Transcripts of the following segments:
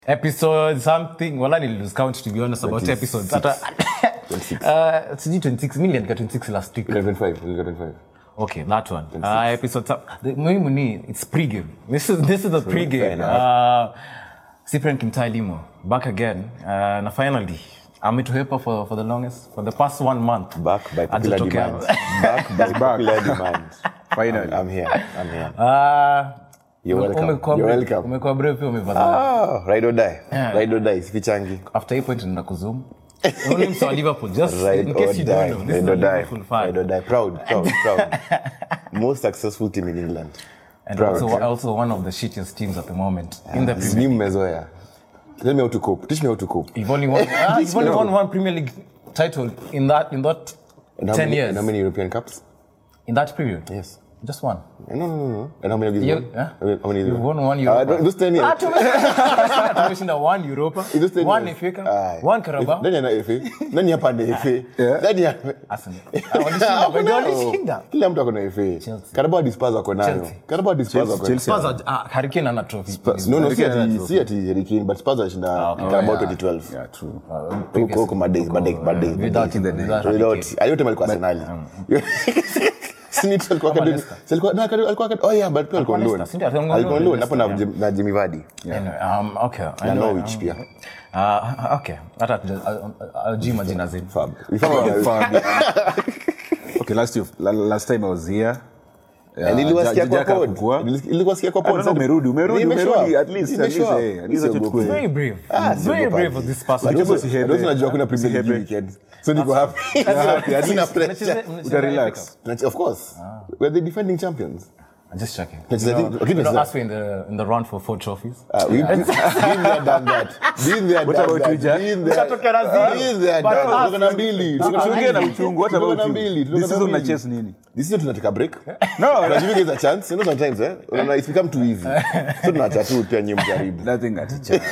episode something wala nililose count to be honest about 26. episodes hata uh, sijui 26 million ka 26 last week 25, 25. okay that one uh, episode some- the muhimu ni it's pregame this is this is the fair pregame enough. uh, Cyprian Kimtai Limo back again uh, na finally ametuhepa for, for the longest for the past one month Back by popular Hajatokea. demand. Back by popular demand. Finally. I'm here. I'm here. Uh, You're welcome. umekuwa You're brave- welcome. umekuwa brave pia umevaa Ah, ride or die. Yeah. Ride or die. Sipichangi. after hii point nina kuzoom only msa wa liverpool just Ride in or case you don't die. know this is Ride a or die. liverpool fan Ride or die. Proud, proud, proud. Most successful team in England. and Proud. also, also one of the shittiest teams at the moment in the Premier Ni mmezoea. Tell me how to cope. Teach me how to cope. You've only won, ah, you've only won one Premier League title in that in that And how ten many, years. And how many European Cups? In that period, Yes. just one. No, no, no, no. And how many of these You- won? huh? How many- how many of these You've won? won one Ah, Europa. don't- those 10 years. Ah, tumeshinda- tumeshinda one Europa, In those 10 one years. FA Cup, Aye. one Carabao. Nani ana FA? Nani hapa ana FA? Nani ana- Arsenal. Ah, walishinda, Hakuna. wengine walishinda. kila mtu ako na FA. Carabao hadi Spurs wako nayo. Chelsea. Carabao hadi Spurs wako nayo. Chelsea. Spurs are- ah, Harry Kane ana trophy. No, no, si Harry Kane ati ana si ati Harry Kane, but Spurs alishinda Carabao yeah. 2012. Yeah, true. Huko huko madays, madays, madays. Without him, without Harry Without. Aliyote alikuwa Arsenali. Si ni tu alikuwa Kama academy- Leicester. si alikuwa- no, academy- alikuwa academy- oh yeah, but pia alikuwa on Leicester, loan. si ndio? Alikuwa on Alikuwa on loan, loan, hapo na Jim- na Jimmy Vardy. Anyway, um, okay. Na Anyway, Norwich pia. uh, okay. Hata hatuja- hajui majina zenu. Fab. Ifaa- Fab. okay, last year, la- last time I was here. Eh, niliwasikia Ja- kwa Jaka pod. kukua. Nilis- niliwasikia kwa pod. Ah, no, no, umerudi, umerudi, Nimeshow umerudi, up. at least, at Nimeshow least, up. eh, at least acha Siogopi. tukue. Very brave. Ah, Very siogopi. brave of this person. But Lakini also- usihebe. but also najua kuna Premier League Usihebe. weekend. So niko happy. Sina pressure. Mnacheze- mnacheze Utarelax. FA Cup? Tunach- Of course. We're the defending champions. I'm just checking. Tunacheza- You know, lakini you know, tunacheza- us we're in the in the run for four trophies. Uh, we've been been there, done that. Been there, What done about that. you, Jack? Been there. Ukatoka na zero. Been there, But done that. us, Tuko na mbili. Tuko na Tusiongee na mbili. mchungu, what Tuko about na you? mbili. Tuko This na season mbili. unachase nini? This season tunataka break. No, Tunajua there's a chance. You know sometimes, eh? Unaona, it's become too easy. So tunaacha tu pia nyinyi mjaribu. nothing ati chance.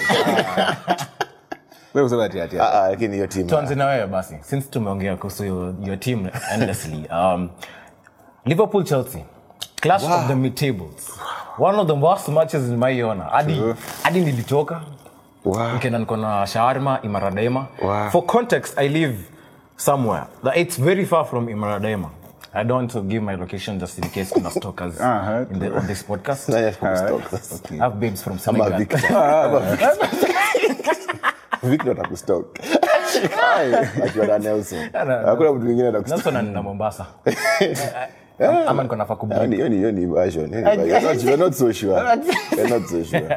Wewe usema ati ati. Ah, ah, lakini hiyo team. tuanze na wewe basi since tumeongea kuhusu your, your team endlessly um, liverpool chelsea clash of the mid tables one of the worst matches nimaiona hadi hadi nilitoka Wow. nikaenda niko na shawarma imaradema Wow. for context i live somewhere that it's very far from imaradema I don't want to give my location just in case kuna stalkers Uh-huh. in the, on this podcast. Nani atakustock sasa? I have babes from Ama Senegal. Victor. Ama Victor. Victor atakustock. Akiwa na Nelson. Hakuna mtu mwingine atakustock. Nelson anaenda Mombasa. Ama niko nafaa kubli- Hiyo ni- hiyo ni- hiyo ni version. Hiyo ni version. You're not- you're not so sure. You're not so sure.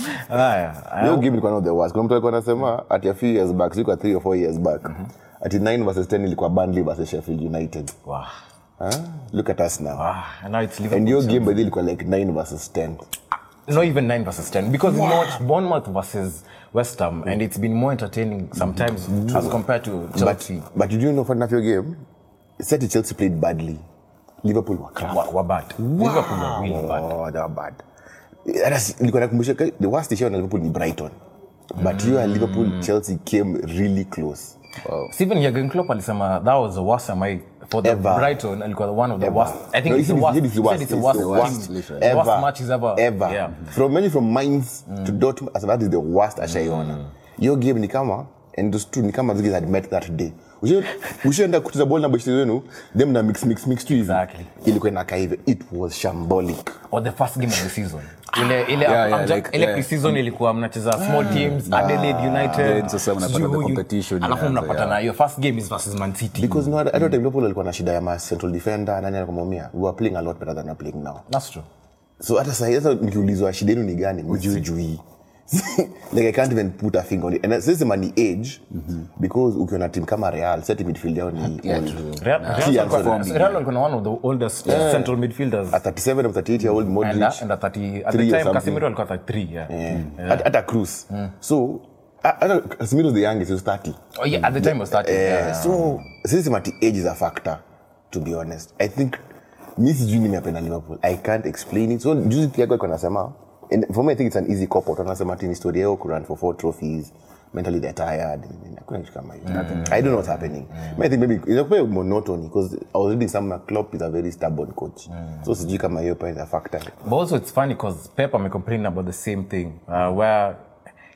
Haya, Hiyo game ilikuwa not the worst. Kuna mtu alikuwa anasema ati a few years back, sikuwa 3 or 4 years back. Ati 9 versus 10 ilikuwa Burnley versus Sheffield United. Wow. Huh? Look at us now. Ah, and now it's Liverpool. And your game by the way ilikuwa like 9 versus 10. Not even 9 versus 10. Because wow. watch Bournemouth versus West Ham, and it's been more entertaining sometimes as compared to Chelsea. But, but you do know fun enough your game? Said Chelsea played badly. Liverpool were crap. Wa- were bad. Liverpool were really bad. Oh, they were bad. Hata si- nilikuwa nakumbusha ka- the worst issue na Liverpool ni Brighton. But you and Liverpool Chelsea came really close. Steven Jurgen Klopp alisema that was the worst am I for the Ever. Brighton alikuwa one of the Ever. worst. I think No, it's he the said worst. it's the He said worst. it's the It's worst. the team. worst. The worst Ever. matches ever. Ever. Yeah. From many from Mainz to Dortmund, as that is the worst ashaiona. Your game ni kama and those two ni kama those guys had met that day. Ushe- Ushaenda kucheza ball na boshi wenu, them na mix mix mix tu hivi. Exactly. Ilikuwa inakaa hivi. It was shambolic. Or the first game of the season. Ile ile Yeah, yeah, amja- like, ile yeah. pre-season ilikuwa mnacheza small teams, Adelaide United. Then sasa mnapata sijui the huyu. competition Alafu inaanza, mnapata yeah. na hiyo first game is versus Man City. Because no, I don't think Liverpool alikuwa na shida ya ma central defender, nani alikuwa ameumia. We were playing a lot better than we're playing now. That's true. so hata sahi hata nikiulizwa shida yenu ni gani ujui like i can't even put a finger on it and sisema ni age because ukiona team kama real seti midfield yao ni old. Real, Key Real, Anthony. walikuwa- Real walikuwa na one of the oldest central midfielders. a 37 or 38 year old Modric And, uh, and at 30, at Three the or time, something. Casemiro alikuwa 33, yeah. eh, hata hata Cruz so ha- hata Casemiro the youngest he was 30 Oh, yeah, at the time was 30. Eh, yeah. so sisema ati age is a factor to be honest i think mi sijui nimependa liverpool i can't explain it so juzi tiago iko nasema and for me i think it's an easy cop out anasema ati ni story yao kurun for four trophies mentally they're tired hakuna kitu kama hiyo i don't know what's happening i think maybe inakuwa monotony because i was reading some Klopp is a very stubborn coach so sijui kama hiyo pia is a factor But also it's funny because Pep may complain about the same thing, uh, where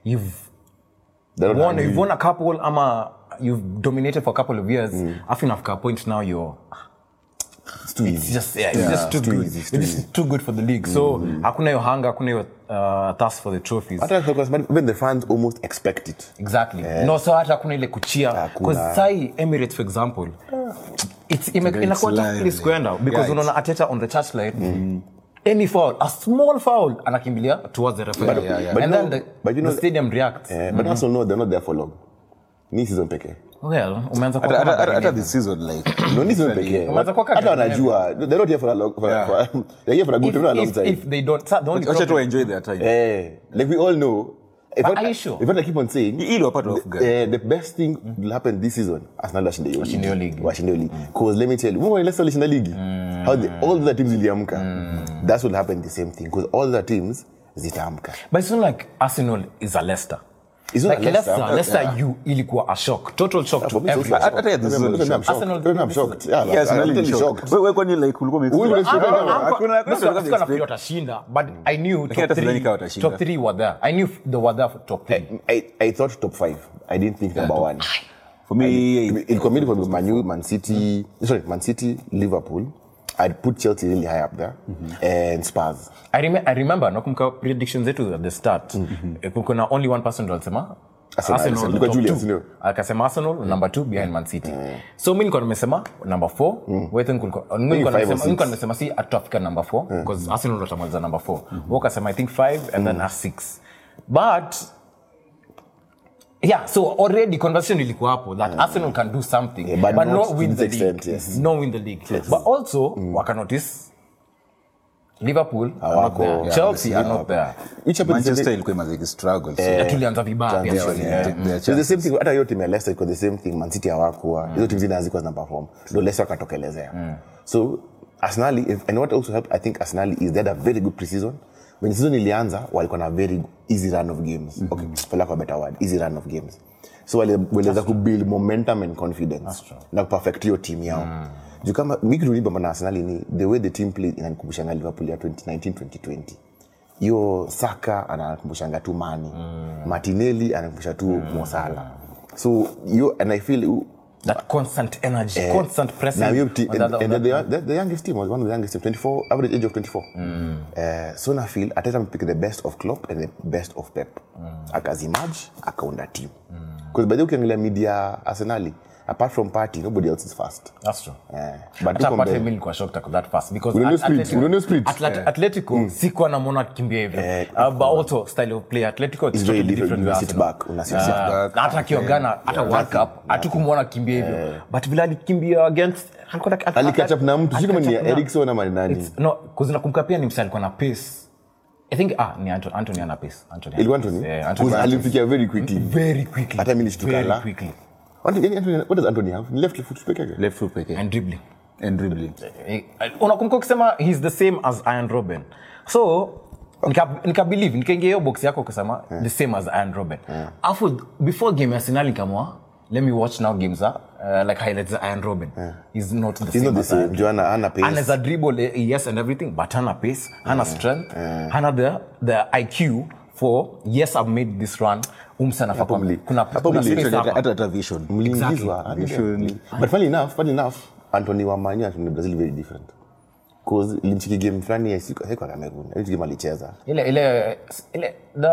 you've They're not won, hungry. you've won a couple ama you've dominated for a couple of years afu inafika a point now you're It's too it's easy. just yeah, it's Yeah, just too, it's too good easy, it's it's too too good for the league so hakuna hiyo hunger hakuna hiyo uh, thirst for the trophies Hata because even the fans almost expect it. exactly no so hata hakuna ile kuchia Hakuna. because sai emirates for example it's ime- great inakuwa tough line, place kuenda because Yeah, it's- unaona ateta on the touchline any foul a small foul anakimbilia towards the referee But- yeah, yeah. but and you then know- the, but you know- the stadium reacts Eh, But also know they're not there for long. Ni season pekee. well umeanza kwa Hata- kama hata- hata Gary this season like No, ni season pekee. Umeanza kwa Hata kaka- wanajua they're not here for a long for, Yeah. for, they're here for a good time, not a long if, time. if they don't the only wacha tu problem, enjoy their time Eh, like we all know. If But I, are you sure? If I keep on saying, ili wapate off guard eh, the best thing will happen this season Arsenal washinde hiyo Washinde hiyo league. washinde hiyo league because let me tell you remember when Leicester walishinda league how the, all the other teams ziliamka that will happen the same thing because all the teams zitaamka but it's not like arsenal is a leicester It's not like a Leicester. leicester leicester you ilikuwa a shock total shock to For me, it's everyone also- Hata ya this season Maybe I'm shocked. shocked. Arsenal- Maybe I'm shocked. Yeah, Yes, I'm really totally shocked. shocked. Wewe- wewe kwani like ulikuwa ume- Wewe ulikuwa- Hakuna- Hakuna- hakuna- hakuna Sikuwa expect. nafikiri watashinda but i knew top hata sidhani three, kama watashinda. top three were there i knew they were there for top three I, I thought top five. I didn't think number one. For me, Ilikuwa mid for Man U, Man City, sorry, Man City, Liverpool. I'd put Chelsea really high up there, and Spurs. I, rem I remember nakumbuka predictions zetu at the start eh, kuna only one person ndo alisema Arsenal, Arsenal Arsenal. Ilikuwa top Julius, two. ndio. akasema arsenal number two behind man city so mi nilikuwa nimesema number four Wewe think ulikuwa- mi nilikuwa five or nimesema- six. nilikuwa nimesema si atutafika number four because arsenal ndo watamaliza number four Wewe ukasema i think five and then us six but yeah so already conversation ilikuwa hapo that arsenal can do something Yeah, but not not to win this the extent, league yes. not win the league but also wakanotice liverpool are not Hawako. there Yeah, chelsea are yeah. not there Which happened the Manchester same- ilikuwa imaziki struggle so Yeah, tulianza vibaya pia Yeah, sisi. yeah, Yeah. their So the chances. same thing hata hiyo timu ya Leicester iko the same thing Man City hawakuwa hizo timu zingine hazikuwa zina perform ndio Leicester wakatokelezea so Arsenal if, and what also helped I think Arsenal is they had a very good preseason when season ilianza walikuwa na very easy run of games okay for lack of a better word easy run of games so wale- waliweza kubuild momentum and confidence na kuperfect hiyo team yao juu kama mi kitu nilibamba na Arsenal ni the way the team played inanikumbusha Liverpool ya 2019 2020 hiyo saka anakumbushanga tu mani mm. martinelli anakumbusha tu mm. mosala so you and i feel you- that constant energy constant pressing now you te- on the and, other- and on the, the- the, the youngest team was one of the youngest team 24 average age of 24 mm. uh, so na feel ateta pick the best of Klopp and the best of Pep mm. akazimerge akaunda team because by the way ukiangalia media arsenali apart from party nobody else is fast That's true. Eh, but Hata tuko apart mbele. from me nilikuwa shocked at that fast because Unaona at- split, Atletico- unaona split. Atlet- Atletico sikuwa namwona akikimbia hivyo Uh, but also style of play Atletico it's It's very totally different. different You with sit Arsenal. back, una sit Ah, back. na hata akiwa Ghana hata World Cup hatukumwona akimbia hivyo but vile alikimbia against alikuwa like- alikatch up na mtu sio kama ni alikatch up na- Erikson ama ni nani It's- no, 'cause nakumbuka pia ni msa alikuwa na pace i think ah ni Anto- Anthony ana pace Anthony ana ilikuwa pace. Anthony Yeah, Anthony Because ana pace. alimfikia very quickly very quickly Hata mimi nilishtuka very la. quickly Anthony, yani Anthony, what does Anthony have? Ni left foot peke yake? left foot pekee and dribbling and dribbling Eh, unakumbuka ukisema he's the same as iron robin so nika- nikabelieve nikaingia hiyo box yako ukisema the same as iron robin afu before game ya arsenal nikamwa let me watch now games uh, like highlights za iron robin he's not the He's same not the as same. Iron Joanna, hana pace. anaweza dribble eh, yes and everything but hana pace hana strength hana the, the iq for yes i've made this run umsana Hapo mli- kuna, hapo kuna mli- space Hata- hapa. hata hata vision Mliingizwa. Visually. But funny enough, funny enough, Anthony wa Man U and Anthony wa Brazil very different. 'Cause ilimchiki game fulani ya siku haikuwa Cameroon. Hiyo game alicheza. ile ile ile the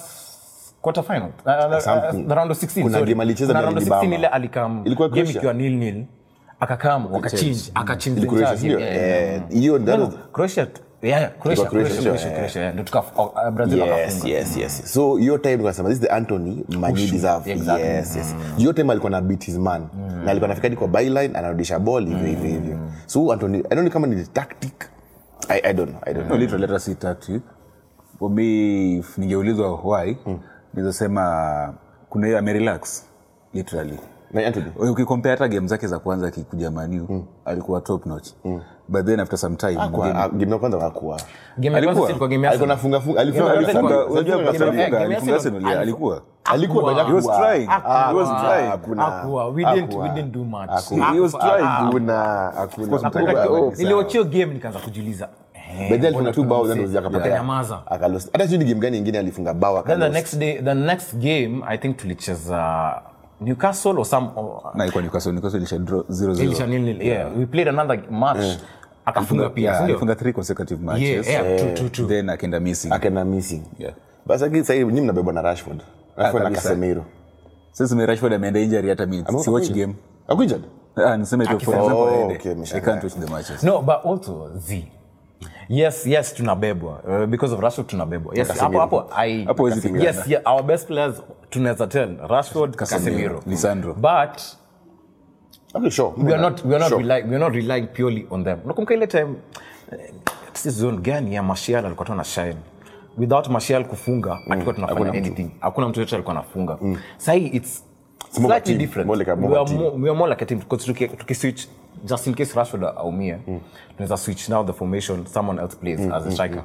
s- quarter final uh, the, Something. uh, the round of 16 Kuna sorry. game alicheza Kuna na round of ilibamba. 16 ile alikam Ilikuwa game Croatia. ikiwa nil nil akakam wakachange akachange the Croatia, entire sio? game, yeah. Eh, hiyo No, that no, was- Croatia yeah yeah Croatia Ilikuwa Croatia, Croatia sio? Croatia Eh. Croatia yeah. ndio tuka uh, Brazil Yes, wakafunga yes, yes. So hiyo time tukasema this is the Anthony Manyu deserve. exactly. Yes, yes. Hiyo time alikuwa na beat his man. Na alikuwa anafika hadi kwa byline anarudisha ball hivyo hivyo hivyo. So Anthony, I don't know kama ni tactic. I, I don't know. I don't No, know. literally hata si tactic for me if ningeulizwa why nizasema kuna hiyo amerelax literally Na Anthony. ukikompea hata game zake za kwanza akikuja maniu alikuwa top notch but then after some time Kwa game- ah, game ya kwanza hakuwa. game ya kwanza Alikuwa- ilikuwa game ya Alikuwa Arsenal. nafunga funga alikuwa Game ya kwanza alifunga. ilikuwa- Unajua game ya- alifunga- game ya alifunga Arsenal. Arsenal, yeah, alikuwa Alikuwa Hakuwa. but He was hakuwa. trying. He was Hakuwa. trying. Hakuna. Hakuwa. We didn't- Hakuwa. we didn't do much. Hakuwa. He was trying. Hakuna. Hakuna. course, Hakuna. mtaka- Oh, niliwachio game nikaanza kujiuliza eh, Eh, But then alifunga mbona tu bao then tukamsi- was akapotea. akanyamaza. Akalost. hata sijui ni game gani ingine alifunga bao then the akalost. next day the next game i think tulicheza newcastle or some or, na ilikuwa Newcastle Newcastle ilisha draw 0-0 ilisha nil nil yeah we played another match akafunga pia Yeah, sindio? alifunga three consecutive yeah matches yeah true true true then akaenda missing akaenda missing Yeah. basi lakini sasa hivi nyinyi mnabebwa na rashford rashford na kabisa. casemiro sasa me Rashford ameenda injury hata mimi si watch game Ako injured? ah niseme tu for Akisema- example Oh, aende. okay, I ameshangaa. can't watch the matches no but also z yes yes tunabebwa uh, because of rashford tunabebwa yes hapo Casemiro. hapo i Hapo huwezi pingana. yes yeah, our best players tunaweza tell rashford casemiro Lisandro. but Okay, sure. we are not we are not Sure. relying we are not relying purely on them nakumbuka ile time eh, si zone gani ya Martial alikuwa tu na shine without Martial kufunga hatukuwa tunafanya hakuna mtu. anything hakuna mtu yote alikuwa anafunga sahi it's more like slightly team, different more like a- more we like are team. more, we are more like a team because tuki, tuki switch just in case Rashford aumie tunaweza switch now the formation someone else plays as a striker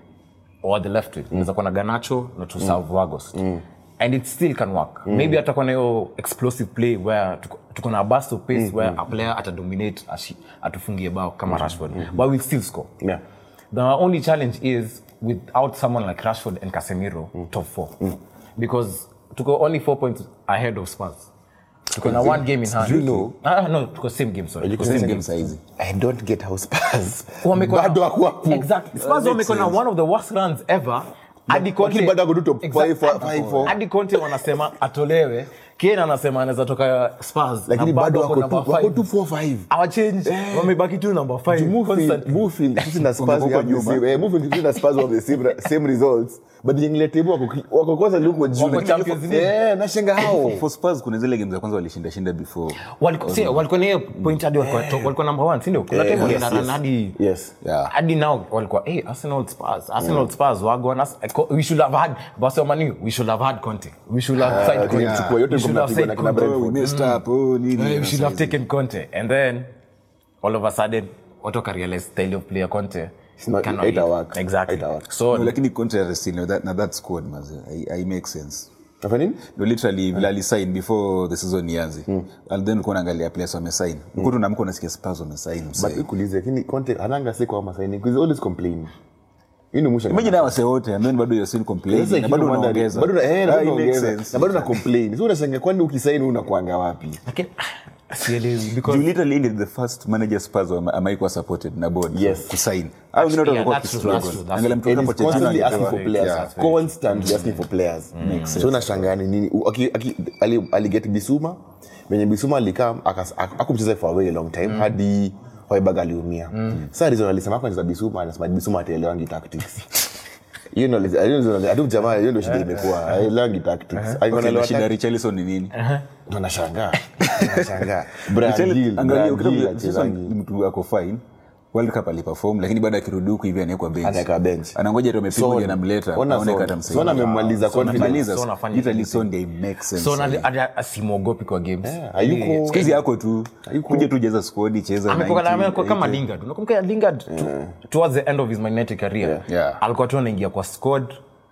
or the left wing unaweza kuwa na Garnacho na to serve Wagos and it still can work maybe atakuwa na hiyo explosive play where tuko- tuko na a burst of pace where a player atadominate ashi- atufungie bao kama Rashford but we'll still score Yeah. the only challenge is without someone like Rashford and Casemiro top four because tuko only four points ahead of Spurs tuko na one game in hand you know- ah, no tuko same game sorry tuko same same game game saizi I don't get how Spurs Wamekuwa na- bado hakuwa hapo. Exactly. Spurs wamekuwa na one of the worst runs ever hadi Lakini Conte- bado ako tu top Exact- five, four- five, four. hadi Conte wanasema atolewe Kane anasema anaweza toka Spurs lakini na bado wako number tu- wako five. tu 4-5. Hawachange, wamebaki tu number five constantly. Mufin, sisi na Spurs Wamekuwa we have the nyuma. same- eh, Mufin, sisi na Spurs we have the same- same results. But ukiangalia table wako ki- wako kwanza ndio huko juu. Wako Lakini- Champions League. Eh, nashangaa hao. for Spurs kuna zile game za kwanza walishinda shinda before Walikuwa- si, walikuwa na hiyo point hadi walikuwa top- walikuwa number one, si ndio? Kuna time walienda yes, run yes. hadi Yes. Yeah. hadi now walikuwa hey, Arsenal Spurs Arsenal Spurs wagwan Ars- we should have had Barcelona Man U, we should have had Conte we should have signed Conte tulichukua yote we should have mnapigwa na signed kina Conte Brentford. we messed up oh nini we should have taken Conte and then all of a sudden watu wakarealize style of player Conte not- cannot haita hit. work. exactly Haita work. so No, lakini Conte still na that, na that squad maze I, I make sense Nafanya nini? no literally vile alisign before the season ianze and then ulikuwa unaangalia players wamesign uko tunamka unasikia Spurs wamesign But msee nikuulize, lakini Conte hananga siku ama signing, 'cause he always complain. Hii ndio mwisho. imagine hao wase wote and then bado you're still complaining Sasa na bado ikiwa unaongeza bado na- eh, na Ah, bado it makes unaongeza. sense. Na bado na complain. Sasa unashangaa kwani ukisaini unakuanga wapi? lakini sielewi because You literally need the first manager Spurs wa- amaikuwa supported na board Yes. kusign au wengine Yeah, walikuwa that's true, wakistruggle. that's true, that's Angalia mtu And kama he's Pochettino constantly asking angepewa- for players. Yeah. That's very Constantly asking for players. So unashangaa ni nini? U- aki- aki- ali- aliget Bisuma venye Bisuma alikam akumcheza for a very long time hadi Hoiberg aliumia. Sasa reason alisema kwa za Bisuma anasema Bisuma ataelewangi tactics. Hiyo ndio hiyo ndio hadi jamaa hiyo ndio shida imekuwa. Haelewangi tactics. Okay, Alikuwa na anaelewa shida ya tactics. Richarlison ni nini Ndo nashangaa. Nashangaa. Brian Richarli- Gill, angalia, Brian ukitaka Gill vile- Richarlison achezangi. ni mtu ako fine world cup aliperform lakini baada akirudi huku hivi anawekwa bench Anaweka bench. anangoja tu amepigwa Son. ndio anamleta Ona aone Son. kata msaidia. Son amemmaliza Son confidence. amemaliza. Son afanya Literally anything. Son ndio make sense so sahi. na asimwogopi kwa games Hayuko Siku hizi yako tu kuja tu jeza squad cheza amekuwa 90, amekuwa kama 80. Lingard unakumbuka Lingard to- towards the end of his magnetic career Yeah. alikuwa tu anaingia kwa squad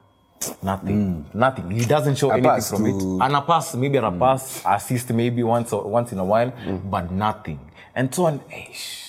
nothing nothing he doesn't show A anything pass from to- it ana pass maybe ana pass assist maybe once or, once in a while but nothing and so on eish.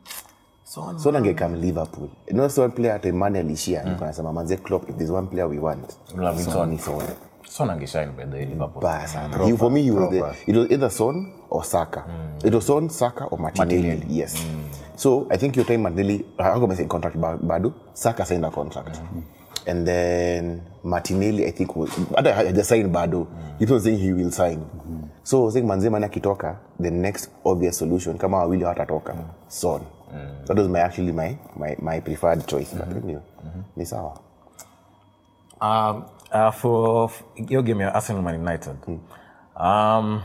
so on Son angekam Liverpool. You know, so one player hata Emmanuel alishia alikuwa anasema manze Klopp if there's one player we want. Love him, Son Son. ni Son. Son angeshine by the way, Liverpool Baya sana. He, for me he was the, it was either Son or Saka. It was Son, Saka or Martinelli. Martinelli. Yes. So I think your time Martinelli how come I say contract ba- bado Saka signed a contract. And then Martinelli I think was hata haja sign bado. He was saying he will sign. So I was saying manze man akitoka the next obvious solution kama wawili hawatatoka Son. That was my actually my my, my preferred choice. But anyway, ni sawa. Um, uh, for f- hiyo game ya Arsenal Man United. Um,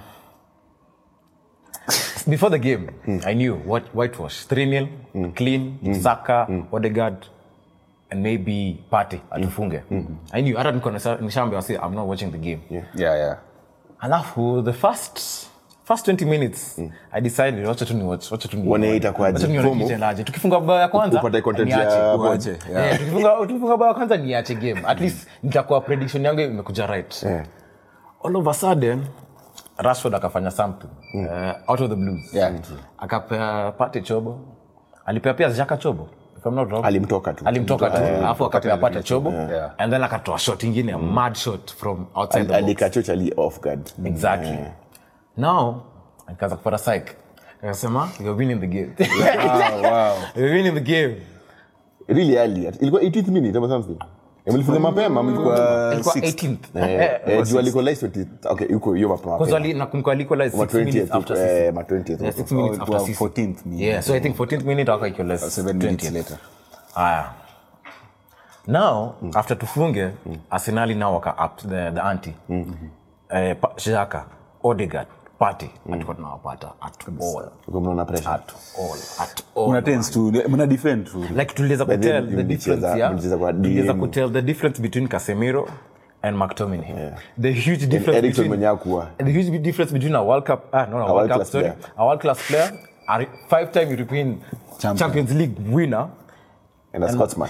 before the game, I knew what whitewash 3 0 clean, Saka, Odegaard, and maybe Partey atufunge. I knew. Hata niko nisa- nishaambia wasi, I'm not watching the game. yeah yeah Alafu the first first 20 minutes I decided wacha tu ni watch, wacha tu ni Uone itakuwaje. Wacha tu nione Fomo. kitendaje. Tukifunga bao ya kwanza Upate content ya niache. hapo. Uache, yeah. Eh, tukifunga tukifunga bao ya kwanza niache game at least nitakuwa prediction yangu imekuja right Yeah. all of a sudden rashford akafanya something uh, out of the blues Yeah. akapea pate chobo alipea pia jaka chobo if I'm not wrong. Alimtoka tu. alimtoka tu Yeah. alafu Wakati akapata alireach. chobo Yeah. and then akatoa shot ingine a mad shot from outside the box. alikacho chali off guard exactly now akaanza kupata psych akasema you've been in the game Ah, wow. you've been in the game really early ilikuwa 18th minute ama something mlifunga mapema mlikuwa ilikuwa sixth. 18th Eh, Eh, eh, juu alikuwa 20 okay yuko hiyo mapema because wali nakumbuka alikuwa Ma like 6 minutes 20th after eh, six. ma 20th Yeah, six Oh, minutes it after was six. 14th minute. yeah so i think 14th minute waka equal less Seven minutes 20th. later. Aya. Now, after tufunge, Arsenali now waka up the, the ante. Eh, pa- Xhaka, Odegaard, Partey, hatukuwa tunawapata at all. Uko mnaona pressure At all. At all. Mna tense tu, mna defend tu. like tuliweza But then kutel the mlicheza- difference yeah? mlicheza kwa tuliweza DM. kutel the difference between Casemiro and McTominay the huge difference Eriksen between mwenye hakuwa. the huge difference between a World Cup ah no, no a World Cup world-class sorry player. a world class player a five time European Champion. Champions League winner and a Scotsman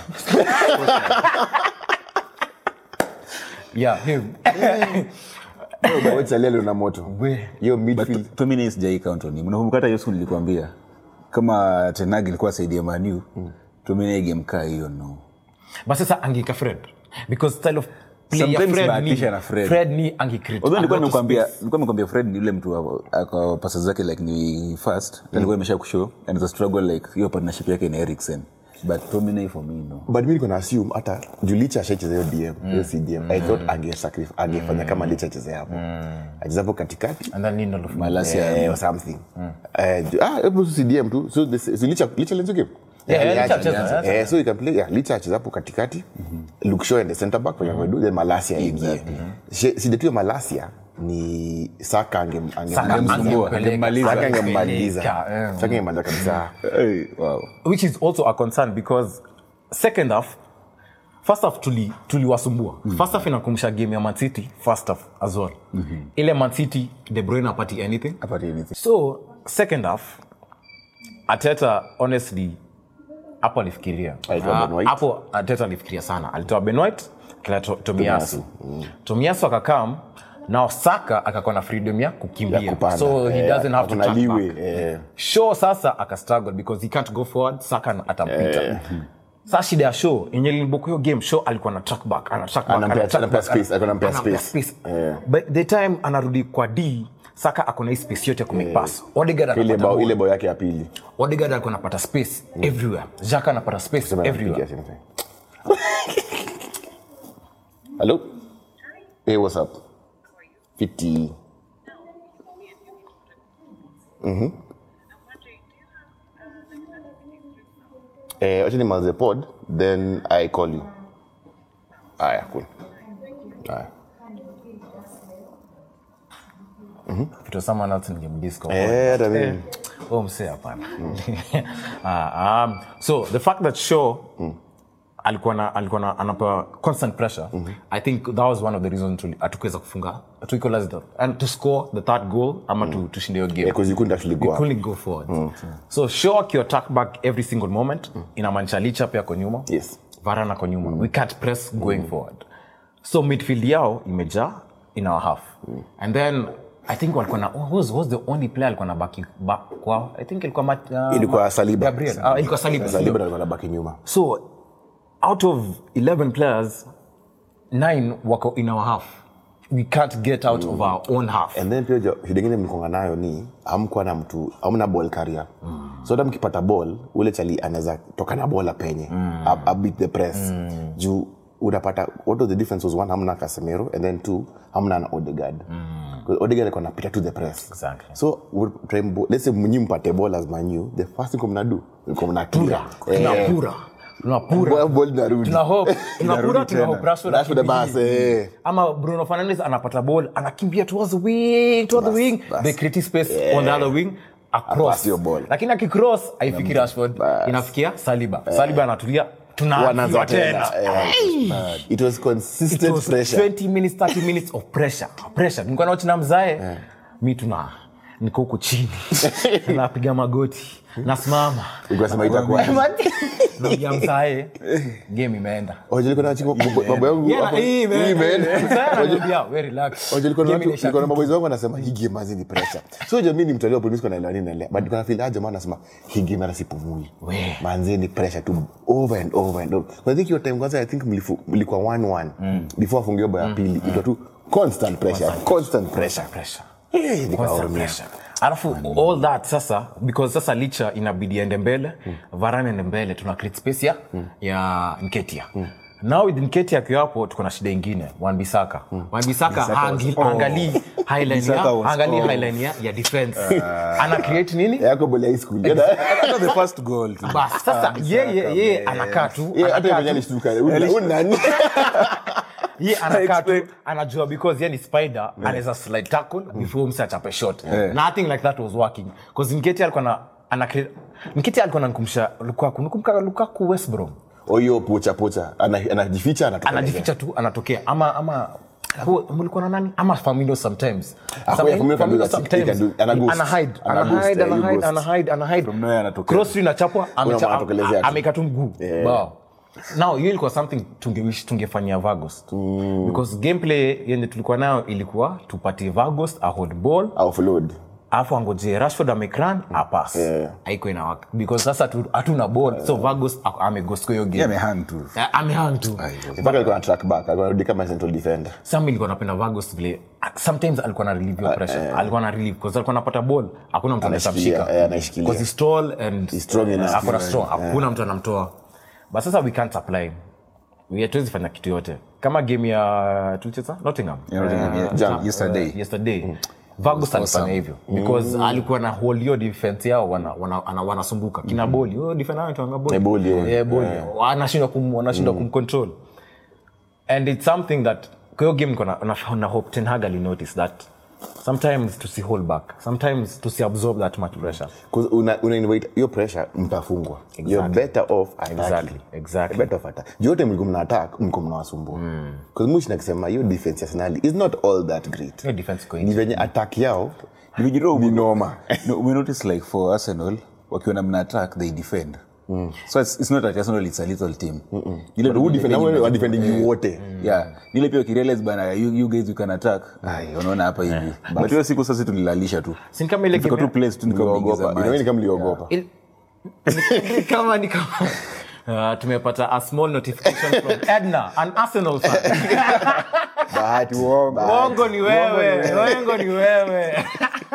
yeah him chalele na moto We- hiyo But midfield Tomine sijai count on him. Unakumbuka hata hiyo siku nilikwambia kama Tenag ilikuwa saidi ya Manu, Tomine game kaa hiyo no. but sasa angika Fred because style of play ya Sometimes Fred bahatisha ni na Fred. Fred ni angicreate Although nilikuwa a lot of nimekwambia space. nilikuwa nimekwambia Fred ni yule mtu kwa pasa zake like ni fast. Alikuwa imesha kushow and the struggle like hiyo partnership yake na Eriksen. But Tomine for me no. but mi niko na assume hata juu licha ashacheza hiyo dm hiyo cdm i thought angesacrif- angefanya kama licha acheze hapo acheze hapo katikati and then Lindelof Malasia eh, or something Eh, ju- ah hebu tu cdm tu so this- so licha licha lenzo game Yeah, yeah, aliacha, Licha acheza, aliacha. Eh, so you can play yeah, licha acheza hapo katikati Luke Shaw and the center back venye amedu then malasia ingie shida tu ya malasia ni saka angem- angem- Saka angem- Angemsumbua, angempeleka, Saka angemmaliza. angemmaliza Angempeleka, eh. Saka angemaliza kabisa Hey, wow. which is also a concern because second half first half tuli tuliwasumbua mm. first half inakumbusha game ya Man City first half as well mm-hmm. ile Man City De Bruyne apati anything Apart anything. so second half Ateta honestly hapo alifikiria Alitoa Ah, Ben White. hapo Ateta alifikiria sana alitoa Ben White kila to, Tomiyasu Tomiyasu akakam now Saka akakuwa na freedom ya kukimbia Ya kupanda. so he Eh, doesn't have to hakuna track leeway, back eh. show sasa akastruggle because he can't go forward saka atampita sa shida ya show yenye lilibuku hiyo game show alikuwa na track back ana track back, Anampea- ana track anampea back, space, ana- anampea anampea space. space. Eh. but the time anarudi kwa d saka akona hii space yote ya kumake pass Odegaard ile anapata bao ile ball. bao yake ya pili Odegaard alikuwa anapata space everywhere Xhaka anapata space Sema everywhere napigia simu sasa. hello hey what's up fiti Eh, wacha nimalize pod then i call you aya cool aya If it was someone else ningemdisco eh hata mimi oh msee hapana Ah, um, so the fact that show alikuwa na alikuwa na anapewa constant pressure i think that was one of the reasons tuli- hatukuweza kufunga to equalize the and to score the third goal ama to tushinde hiyo game because you couldn't actually go we up couldn't go forward so show akiattack back every single moment inamaanisha licha pia ako nyuma Yes. varan ako nyuma we can't press going forward so midfield yao imejaa in our half and then i think walikuwa na who was, was the only player alikuwa na baki back kwao i think ilikuwa Mat- uh, ilikuwa saliba Gabriel. Ah, ilikuwa Saliba. saliba ndo alikuwa anabaki nyuma so out of 11 players 9 wako in our half we can't get out of our own half and then pia jo- shida ingine mlikonga nayo ni amkuwa na mtu amna ball carrier mm. so hata mkipata ball ule chali anaweza toka na ball apenye mm. a, a beat the press mm. juu unapata what was the difference was one hamna Casemiro and then two hamna na Odegaard mm. Odegaard alikuwa anapita to the press Exactly. so we try mbo- let's say mnyi mpate ball as manu the first thing mnadu mko mna clear tunapura tunapura Ball- ball inarudi tuna hope tunapura tuna hope Rashford Rashford akimbilie. basi, eh. ama Bruno Fernandes anapata ball anakimbia towards the wing towards the wing bas. they create space on the other wing across Pass your ball. lakini akicross haifiki Rashford Bas. inafikia Saliba Saliba anatulia tunaanza wanaanza tena tena Eh, it was It consistent was pressure 20 minutes 30 minutes of pressure pressure nilikuwa naochi na mzae mi tuna niko huku chini napiga magoti nasimama ukasema itakuwa napiga msae game imeenda Wajua nilikuwa na chiko- mambo yangu Yeah, hapo- hii hii imeenda. imeenda. Sasa ananiambia, we relax. Wajua nilikuwa na Game watu- inaisha nilikuwa na tu. maboys wangu wanasema hii game hazi ni pressure so jamii ni mtu alio polisi kwa naelewa nini naelewa but kuna feel aje maana anasema hii game hata sipumui We. manze ni pressure tu over and over and over I think your time kwanza I think mlifu- mlikuwa 1-1 before afungiwe bao ya pili ilikuwa tu constant pressure constant pressure Pressure. Eh, Constant nikaoromia pressure. alafu all that sasa because sasa licha inabidi ende mbele varane ende mbele tuna create space ya, ya nketia now with nketia akiwa hapo tuko na shida ingine wanbisaka wanbisaka haangalii highline ya Bissaka was haangalii off. highline ya, ya defense ana create nini yako bole high school Yada- Hata the first goal tu. bas sasa yeye yeye anakaa tu Yeah, hata anakaa yeye tu. alishtuka Huyu- huyu nani ye anakaa tu anajua because ye ni spider anaweza slide tackle before msi achape shot nothing like that was working because nketi alikuwa na ana cre- nketi alikuwa nankumsha lukaku nakumbuka lukaku west brom oyo pocha pocha Ana- anajificha anatoka anajificha tu anatokea ama ama who- mlikuwa na nani ama Firmino sometimes Ah, Some- yeah, Firmino can do Firmino that. He sometimes can do- ana ghost. ana hide Ana ana ghost, hide eh, ana you hide ghost. ana hide ana hide From nowhere anatokea. cross inachapwa amecha- anatokelezea tu. ameka tu mguu Wow. now hiyo ilikuwa something tungewish tungefanyia Vagos because gameplay yenye tulikuwa nayo ilikuwa tupatie Vagos a hold ball offload alafu angoje rashford amekran apas Yeah. haiko inawaka because sasa tu- hatuna ball so Vagos ako- ameghost kwa hiyo Yeah, game amehang tu. Eh, amehang tu mpaka alikuwa na track back alikuwa anarudi kama central defender sam ilikuwa napenda Vagos vile sometimes alikuwa na relieve your pressure alikuwa na relieve because alikuwa anapata ball hakuna mtu anaweza Anashikilia, mshika eh, anashikilia. because he's tall and He's strong enough. ako na strong hakuna mtu anamtoa but sasa we can't apply We hatuwezi fanya kitu yote kama game ya tulicheza Nottingham Yeah, Nottingham, yeah. Jana. Yesterday. Uh, yesterday Vagos alifanya hivyo because alikuwa na hold hiyo defense yao wana, wana, wana, wanasumbuka kina boli hiyo defender anaitwanga boli Eh, Boli, yeah. yeah, boli wanashindwa kum, wanashindwa kumcontrol and it's something that kwa hiyo game niko na, na, na hope Ten Hag ali notice that sometimes tusi hold back sometimes tusi absorb that much pressure 'Cause una, una invite hiyo pressure mtafungwa you're better off attacking. Exactly, exactly. better off attack juu yote mlikuwa mna attack mlikuwa mnawasumbua because mushi nakisema hiyo defense ya Arsenal is not all that great hiyo defense iko ni nje venye attack yao Nimejua ni noma no, we notice like for Arsenal wakiwa na mna attack they defend so it's, it's not that Arsenal it's a little team Ile But who defend- na wale defending- wa defending wote yeah nile pia ukirealize bana you, you guys you can attack ai unaona hapa hivi but hiyo siku sasa tulilalisha tu si ni kama ile Tulifika game tu place tu nikamwingiza Mliogopa. Inaona ni maji kama mliogopa Il- ni kama ni kama Uh, tumepata a small notification from Edna, an Arsenal fan. bahati uongo Uongo ni wewe, uongo ni wewe.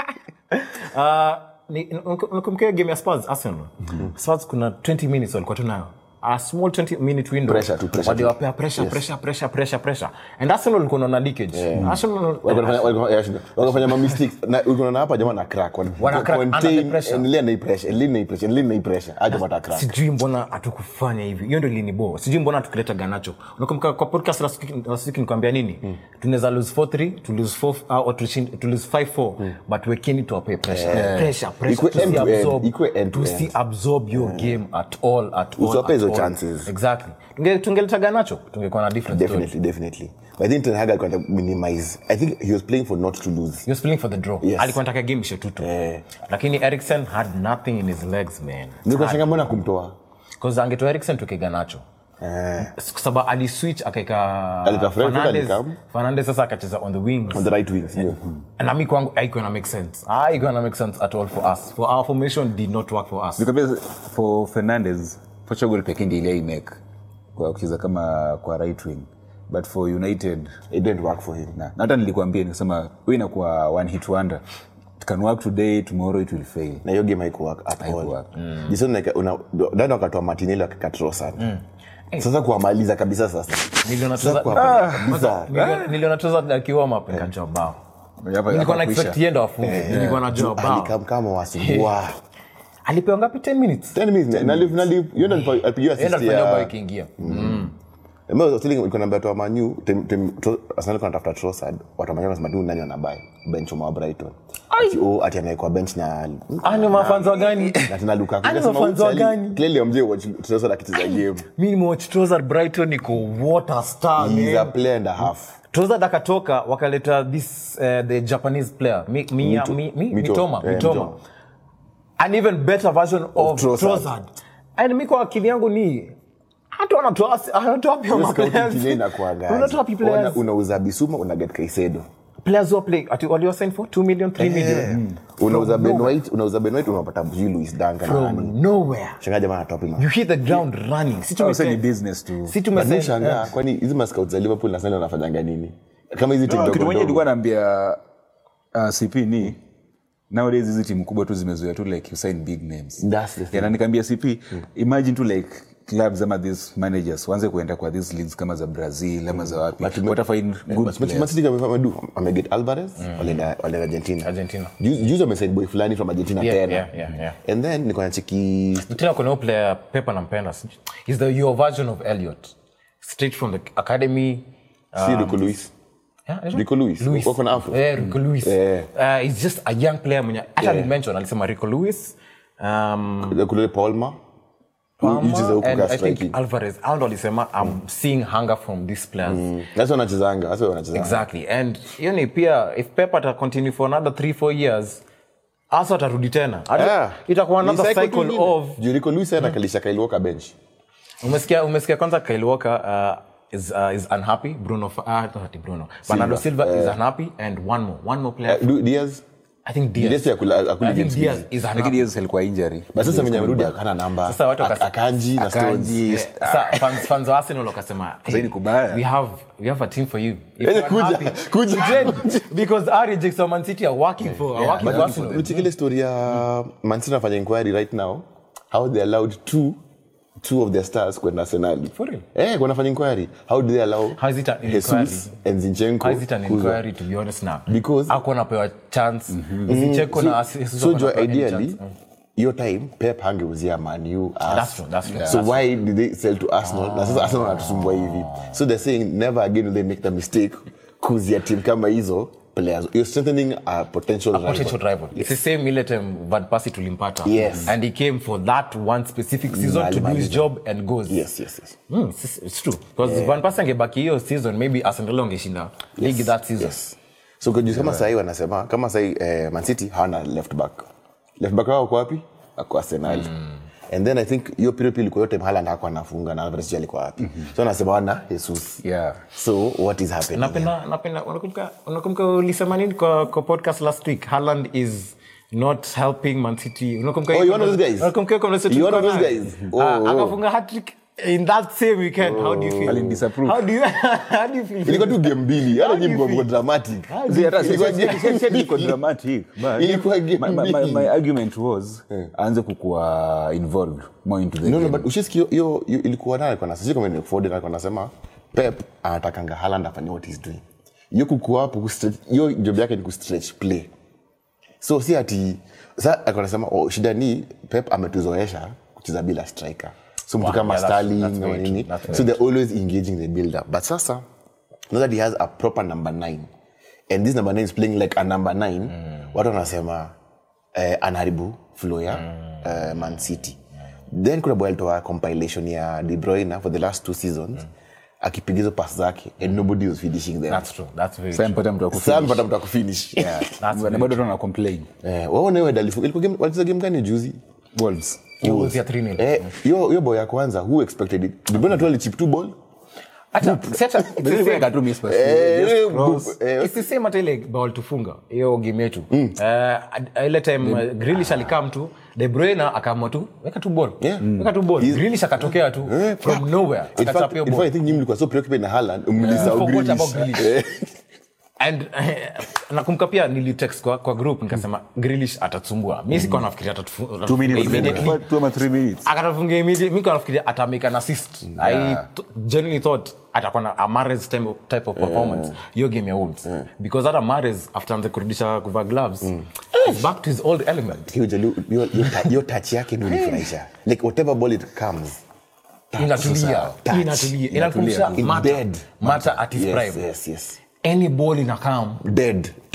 Uh, ni- unakumbuka game ya Spurs Arsenal? Spurs kuna 20 minutes walikuwa tu nayo. A small 20 minute window. Pressure tu, pressure tu. Waliwapea pressure, pressure, pressure, pressure, pressure. And Arsenal walikuwa na leakage. Arsenal Walikuwa wanafanya- walikuwa- yeah, sure. Walikuwa wanafanya ma mistakes na ulikuwa na hapa jamaa na crack Wana- Wana crack under the contain, pressure. endelea na hii pressure endelea na hii pressure endelea na hii pressure aje mata crack sijui mbona hatukufanya hivi hiyo ndio linibo sijui mbona tukileta ganacho unakumbuka kwa podcast last week- last week nikwambia nini tunaweza lose 4-3 to lose 4 uh, or to shin- to lose 5-4 but wekeni tuwape pressure pressure pressure Ikue end to end, tusiabsorb ikue end to tusiabsorb your game at all at all Usiwape at hizo all. chances. exactly Tunge- tungeleta ganacho tungekuwa na different story definitely definitely but I think Ten Hag alikuwa anataka minimize I think he was playing for not to lose he was playing for the draw Yes. alikuwa anataka game ishe tutu Eh. lakini Eriksen had nothing in his legs man nilikuwa shanga mbona kumtoa because angetoa Eriksen tuke ganacho eh kwa sababu aliswitch akaeka Alika Fred Fernandes- alikam. Fernandes sasa akacheza on the wings on the right wing sio na mi kwangu haikuwa na make sense haikuwa na make sense at all for us for our formation did not work for us nikwambia for Fernandes Portugal pekee ndiye ile imake kwa kucheza kama kwa right wing but for United it didn't work for him na na hata nilikwambia nikasema wewe inakuwa one hit wonder it can work today tomorrow it will fail na hiyo game haikuwork at all Haikuwork. Jason like una dada wakatoa Martinelli wakakatro sana sasa kuwamaliza kabisa sasa Niliona sasa tuza- kuwamaliza kabisa Niliona- niliona tuza akiwa map nikajua bao Hapa- nilikuwa na hapa expect kuisha. yendo afunge nilikuwa najua bao alikam kama wasumbua alipewa ngapi 10 minutes 10 minutes na live na live yeye ndo alipigiwa yendo assist alifanya bao ya ikiingia Mimi was telling ulikuwa naambia toa Manu tem tem Tro- Arsenal alikuwa anatafuta Trossard watu wa Manu wanasema tu nani wanabai bench wa Brighton ati oh ati anawekwa bench na Ani mafanzo gani? na tena Lukaku Ani Nasema, mafanzo "Huyu Charlie, gani?" clearly amjie watch Trossard akicheza game mi nimewatch Trossard Brighton niko water star he is a man. player and a half Trossard akatoka wakaleta this uh, the Japanese player mi, mi, Mito- mi, mi, Mito- Mitoma, eh, Mitoma. Mitoma. an even better version of, Trossard. Trossard. And mi kwa akili yangu ni hata wanatoa wanatoa pia Hiyo ma scouting players. kile inakuwaga Wanatoa pia Ona- players. unauza Bisuma una get Caicedo players who play ati walio sign for 2 million 3 million unauza From Ben nowhere. White unauza Ben White unapata sijui Luis Dunk na from nani nowhere shangaa jamaa anatoa pima you hit the ground running si Au sasa ni tumesema business tu si But mimi tumesema shangaa kwani hizi mascout za Liverpool na Arsenal wanafanyanga nini kama hizi timu No, kitu ndogo mwenyewe ndogo nilikuwa naambia uh, cp ni nowadays hizi timu kubwa tu zimezoea tu like you sign big names That's the thing. yeah, na nikaambia cp imagine tu like clubs ama these managers waanze kuenda kwa these leagues kama za brazil ama za wapi But- watafind good But- but players. Man City kama wamedu wameget Alvarez walienda walienda Argentina Argentina. Ju- juzi wamesign boy fulani from Argentina Yeah, tena yeah, yeah, yeah. and then niko nacheki tena kuna huyo player pepa nampenda is the your version of Elliot straight from the academy si Rico Luis Yeah, is it? Rico Lewis. Lewis. Wako na afro. Eh, Rico Lewis. Eh. Uh, he's just a young player mwenye hata Yeah. mention alisema Rico Lewis um, kule Palma Palmer, Yujiza huku and ka I think striking. Alvarez hao ndo alisema I'm seeing hunger from these players That's wanachezanga that's what wanachezanga exactly and hiyo ni pia if pep ata continue for another 3 4 years asa atarudi tena Ata- Yeah. itakuwa Ni another cycle cycle ingine. of Juu Rico Lewis anakalisha Kyle Walker bench umesikia umesikia kwanza Kyle Walker uh, is, uh, is unhappy Bruno uh, not ati Bruno Bernardo Silva is unhappy and one more one more player Eh, Du- Diaz I think Diaz Diaz akula akula I think games Diaz mingi. is lakini unhappy yes alikuwa injury but sasa mwenye amerudi akana namba Sasa watu Ak- wakasa- akanji na Akanji. stones Sa- fans- fans wa Arsenal wakasema Sasa ni kubaya. we have we have a team for you If Eh, you're kuja, unhappy, kuja. then- because our rejects of Man City are working for are working for Arsenal Ulicheki story ya Man City anafanya inquiry right now how they allowed two two of their stars kwenda Arsenal. For real? Eh, wanafanya inquiry. How do they allow How is it an Jesus inquiry? and Zinchenko? How is it an kuza? inquiry to be honest now Because- ako napewa chance Zinchenko na so, Jesus so wako jo napewa any ideally chance. Mm. hiyo time pep hangeuzia manu That's true, that's true. so why did they sell to arsenal na sasa arsenal wanatusumbua hivi so they're saying never again will they make the mistake kuzia team kama hizo players you're strengthening a potential rival. potential rival. It's the same ile time Van Persie tulimpata. Yes. And he came for that one specific season to do his alimaliza. job and goes. yes yes yes Mm, it's, it's true. Because Van Persie angebaki hiyo season maybe Arsenal wangeshinda league that season. yes so kujua kama sahii wanasema kama sahii eh, mancity hawana left back left back wao wako wapi ako arsenal and then i think hiyo period pia ilikuwa yote Haaland hakuwa anafunga na Alvarez sijui alikuwa wapi so anasema wana jesus yeah so what is happening napenda napenda unakumbuka unakumbuka ulisema nini kwa, kwa podcast last week Haaland is not helping Man City unakumbuka Oh, hiyo you one of those guys? unakumbuka hiyo conversation You one of tulikuwa those nayo? guys? Ah, Oh, oh. akafunga hat-trick in that same weekend how do you feel Alindisapprove. how do you how do you feel ilikuwa tu game mbili hata How do you nyimbo feel? dramatic See, hata si- Ilikuwa si- game si- si- si- iko mbili. dramatic, but Ilikuwa game my- my- my- mbili. my argument was aanze kukuwa involved more into the no, no, game. but ushisikia hiyo- hiyo hiyo ilikuwa nayo alikuwa na sisi kama ni Ford alikuwa anasema Pep anatakanga Haaland afanye what he's doing. Hiyo kukua hapo kustretch hiyo job yake ni kustretch play. So si ati sasa alikuwa anasema oh, shida ni Pep ametuzoesha kucheza bila striker. So mtu Wow, kama yeah, that's- Sterling that's na very nini. true, that's very So they're always engaging the build up. But sasa now that he has a proper number 9 and this number 9 is playing like a number 9 watu wanasema eh, anaharibu flow ya eh, Man City then kuna boy alitoa compilation ya De Bruyne for the last two seasons akipiga hizo pass zake and nobody was finishing them that's true that's very Sasa true mpata mtu wa sasa mpata mtu akufinish Yeah. That's Na bado tu wana complain eh wao nawe dalifu ilikuwa game walicheza game gani juzi Wolves. Wolves ya 3-0. eh hiyo hiyo boy ya kwanza who expected it De Bruyne tu alichip two ball hata si hata- it's the But same. ika tu miss pass. eh Just eh, cross. eh, It's the same hata ile ball tufunga hiyo game yetu Eh, ile time uh, Grealish alikam tu De Bruyne akaamua tu weka tu ball Yeah. weka tu ball He's- Grealish akatokea tu Eh, from nowhere in fact, akachapia in fact, I ball think nyinyi mlikuwa so preoccupied na Haaland mlisahau Forgot Grealish. about Grealish. Eh, and eh, nakumbuka pia nilitext kwa, kwa group nikasema Grealish atatumbua mi sikuwa nafikiria atatufu- Two minutes. immediately Two ama three minutes. akatafungia immediately mi nafikiria atamake an assist i Yeah. th- genuinely thought atakuwa na a Mahrez type of, type of performance hiyo game ya Wolves because hata Mahrez after anze kurudisha kuvaa gloves he's back to his old element hiyo jali- hiyo- hiyo ta- hiyo touch yake ndio unifurahisha like whatever ball it comes touch inatulia sasa, touch. inatulia inakumbusha In Mata dead. Mata at his yes, prime yes, yes. any ball ina come dead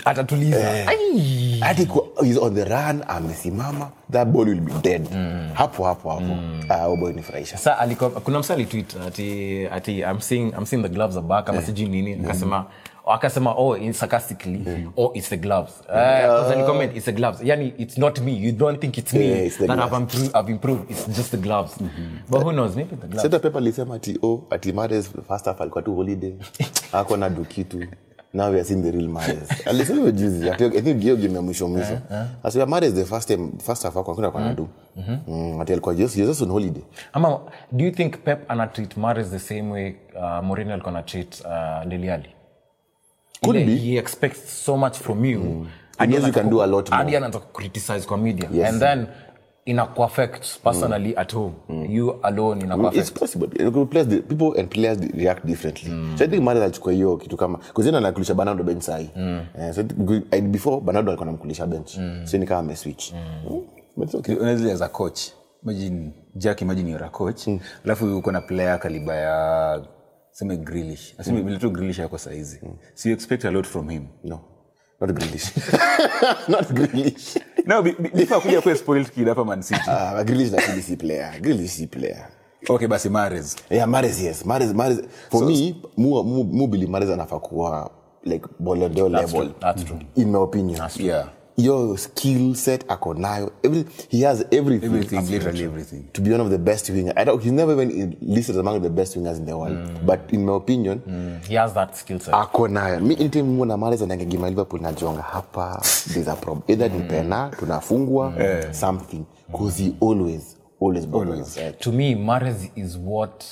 atatuliza Ai. hadi kwa- he's on the run amesimama that ball will be dead hapo hapo hapo Ah, huyo boy nifurahisha sa aliko, kuna msa alitwit ati, ati I'm seeing, I'm seeing the gloves are back ama sijui nini akasema akasema oh in sarcastically oh it's the gloves uh, alicomment it's the gloves yani it's not me you don't think it's me Yeah, it's the that gloves. I've improved, I've improved it's just the gloves but who knows maybe the gloves seta pepa alisema ati oh, ati mares first half alikuwa tu holiday ako na do kitu now we are seeing the real mares alisema hiyo juzi ati- i think hiyo game ya mwisho mwisho asema mares the first time first half ako hakuna kwa na do Mm, ati alikuwa just he was just on holiday ama do you think pep anatreat mares the same way uh, Mourinho alikuwa anatreat uh, Dele Could Ile be. he expects so much from you He knows you can do a lot more. hadi anaanza criticize kwa media Yes. and then inakuaffect personally at home you alone it's inakuaffect possible You could place the, people and players react differently so i think mares alichukua hiyo kitu kama kuzina anakulisha bernardo bench sahi Eh, so I think- I- before bernardo alikuwa namkulisha bench so ni kama ameswitch Mm. But it's okay. Honestly, as a coach imagine jack imagine you're a coach alafu uko na player kaliba ya seme grilish aseme vile tu grilish yako saizi so you expect a lot from him no not Grealish. not Grealish. no be- be- before akuja kuwa spoiled kid hapa man city Ah, Grealish lakini si player Grealish si player okay basi mares yeah Mahrez yes Mahrez Mahrez for me mu mu, mu believe Mahrez anafaa kuwa like Ballon d'Or level true, that's true. in my opinion yeah your skill set ako nayo every he has everything, everything literally everything to be one of the best winger I don't, he's never even listed among the best wingers in the world but in my opinion he has that skill set ako nayo mi anytime muona Mahrez anaingia Liverpool najonga hapa there's a problem either ni pena tunafungwa something cause he always always always to me Mahrez is what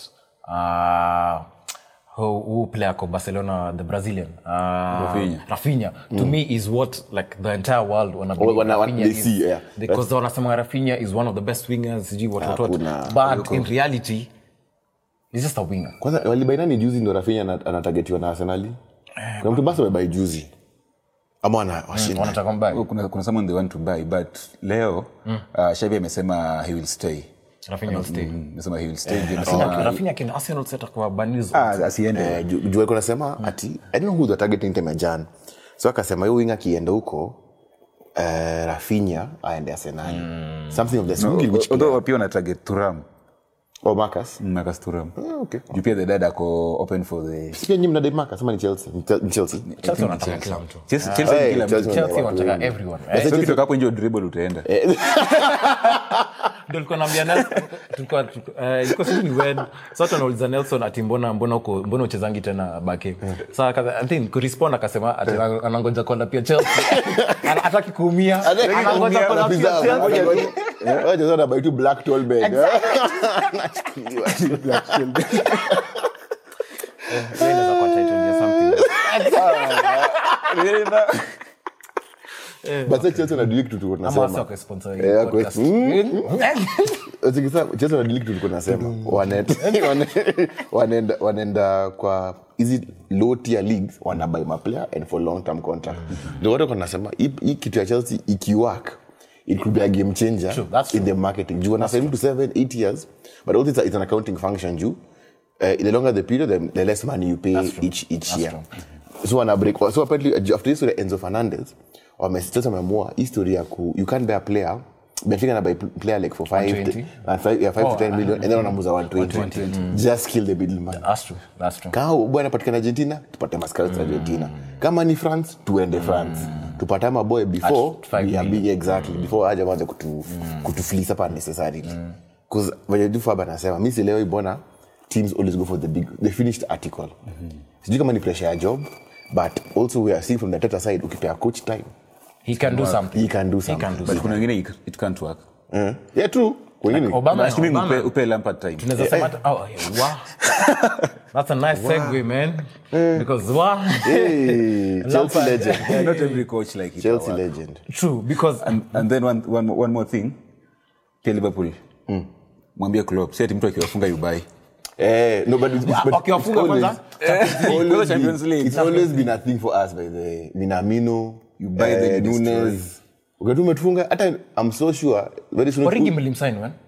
uh, who, who player ko Barcelona the Brazilian uh, Rafinha. Rafinha to me is what like the entire world wana Oh, wana- Rafinha they is. see, yeah. because wanasema Rafinha is one of the best wingers sijui what what Hakuna. what but in reality he's just a winger kwanza walibainani juzi ndo rafinya ana- anatagetiwa na arsenali kuna mtu basi amebai juzi ama wana washinda wanataka mbaya Oh, kuna, kuna someone they want to buy but leo uh, shavi amesema he will stay Rafinha will stay Mm, amesema he will stay Juu Rafinha amesema Rafinha can Arsenal set kwa Banizo ah, asiende Eh, ju- juu alikuwa anasema ati i don't know who the targeting time ya jan so akasema hiyo winga akienda huko eh, rafinya aende arsenali something of the sort. Which player? although pia wana target turam oh marcus marcus turam Ah, okay juu pia the dad ako open for the pia nyinyi mnadai marcus ama ni chelsea Ni Chel- ni chelsea Chelsea wanataka kila mtu Chelsea- Chelsea Hey, ni kila Chelsea mtu Chelsea watu wanataka wengi. everyone Sasa so Chelsea- kitoka hapo nje dribble utaenda ndio nilikuwa naambia Nelson tulikuwa eh, ilikuwa sijui ni when sasa watu wanauliza Nelson ati mbona mbona uko mbona uchezangi tena bake sasa aka- I think kurespond akasema ati ana- anangoja kuona pia Chelsea Ana- hataki kuumia anangoja kuona pia Chelsea anabai tu black tall bag Wewe unaweza kuwa title ya something but sasa chelsea wanadili kitu tulikuwa ama wasi tunasema wako sponsor hii Yeah, podcast. Ukisa- chelsea wanadili kitu tulikuwa nasema Wanaenda- wane- wanaenda wanaenda kwa hizi low tier leagues wanabai maplayer and for long term contract ndio watu wanasema hii hii kitu ya chelsea ikiwork it could be a game changer True, that's in the marketing juu wanasign to seven eight years but also it's, a, it's an accounting function juu uh, the longer the period the, the less money you pay each each year so wana break so apparently uh, after this Enzo Fernandez wamesitata wameamua history ya ku you can't buy a player Benfica na buy player like for 5 120. and 5 yeah, 5 Oh, to 10 million and then wanamuza 120 just kill the middleman That's true. That's true. kama boy anapatikana argentina tupate mascouts argentina kama ni france tuende france tupate ama boy before At five we are million. big exactly before aja wanze kutu kutufilisa pa necessarily cause venye tu faba anasema mi sielewi mbona teams always go for the big the finished article sijui kama ni pressure ya job but also we are seeing from the tata side ukipea coach time He can do something. he can do He something can do but something. kuna wengine it- it can't work Eh, yeah true kwengine Obama, assuming upe, Obama. upe lampard time tunaweza sema hata- oh, yeah, wow. That's a nice segue, man. Because wow. hey, chelsea Lampard. legend Yeah, not every coach like it chelsea work. legend True, because and, and then one, one, more- one more thing pia liverpool mwambie Klopp, si ati mtu akiwafunga yubai Eh, no, but it's, it's, but wakiwafunga it's always, kwanza, it's always Kwanza Champions been, League. it's always been a thing for us by the way. Minamino, You buy them, you Nunes. Wakati umetufunga hata I'm so sure very soon Origi mlimsign when?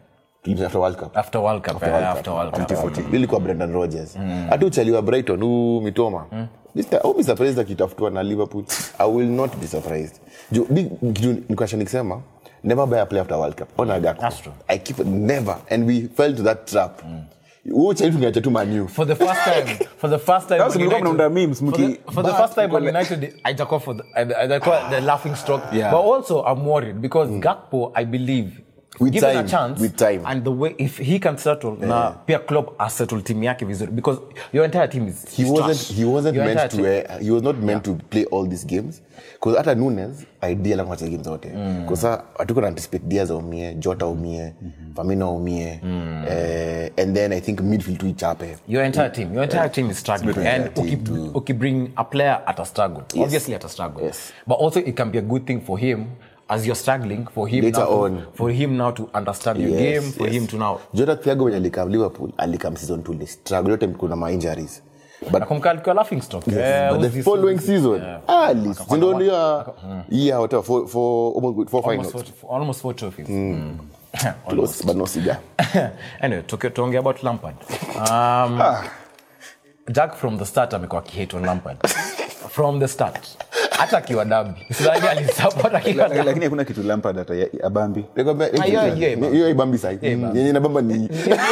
Tulimshinda after world cup after world cup eh, after world cup 2014 ilikuwa brendan rogers hata uchaliwa brighton huu mitoma Mr. I'll be surprised akitafutwa na liverpool i will not be surprised Ju- ni- kitu nikasha nikisema never buy a play after world cup ona Gakpo. That's true. i keep never and we fell to that trap huo chali tungeacha tu manu for the first time for the first time Sasa Man mlikuwa United- mnaunda memes, for mki- the, for the but first time mko Man like- United haijakuwa for the haijakuwa the laughing stock Yeah. but also I'm worried because Gakpo I believe With given a time, chance with time. and the way if he can settle na pia Klopp asettle team yake vizuri because your entire team is he is wasn't trash. he wasn't Your meant entire to team- uh, he was not meant to play all these games because hata Nunes idea la kucheza games zote kwa sasa hatuko na anticipate Diaz aumie Jota aumie Firmino aumie eh, and then I think midfield tu ichape your entire team your entire team is struggling Your and entire uki, team uki bring a player at a struggle obviously at a struggle Yes. but also it can be a good thing for him as you're struggling for him Later now to, on. for him now to understand your Yes, game for yes. him to now Jota Thiago when alikam Liverpool alikam season 2 li struggle yote kuna ma injuries but nakumbuka alikuwa laughing stock Eh, but who's the this- following season Yeah. ah list ndio ndio yeah whatever for for almost four almost finals four, almost four trophies Mm. Almost. close but no cigar anyway tuke- tuongea about lampard um, jack from the start amekuwa akihate on lampard from the start hata akiwa dabi sidhani alisupport akiwa dabi lakini hakuna kitu lampard hata ya- abambi Nikwambia, Ah, yeah, yeah, man. hiyo ibambi sai yenye nabamba ni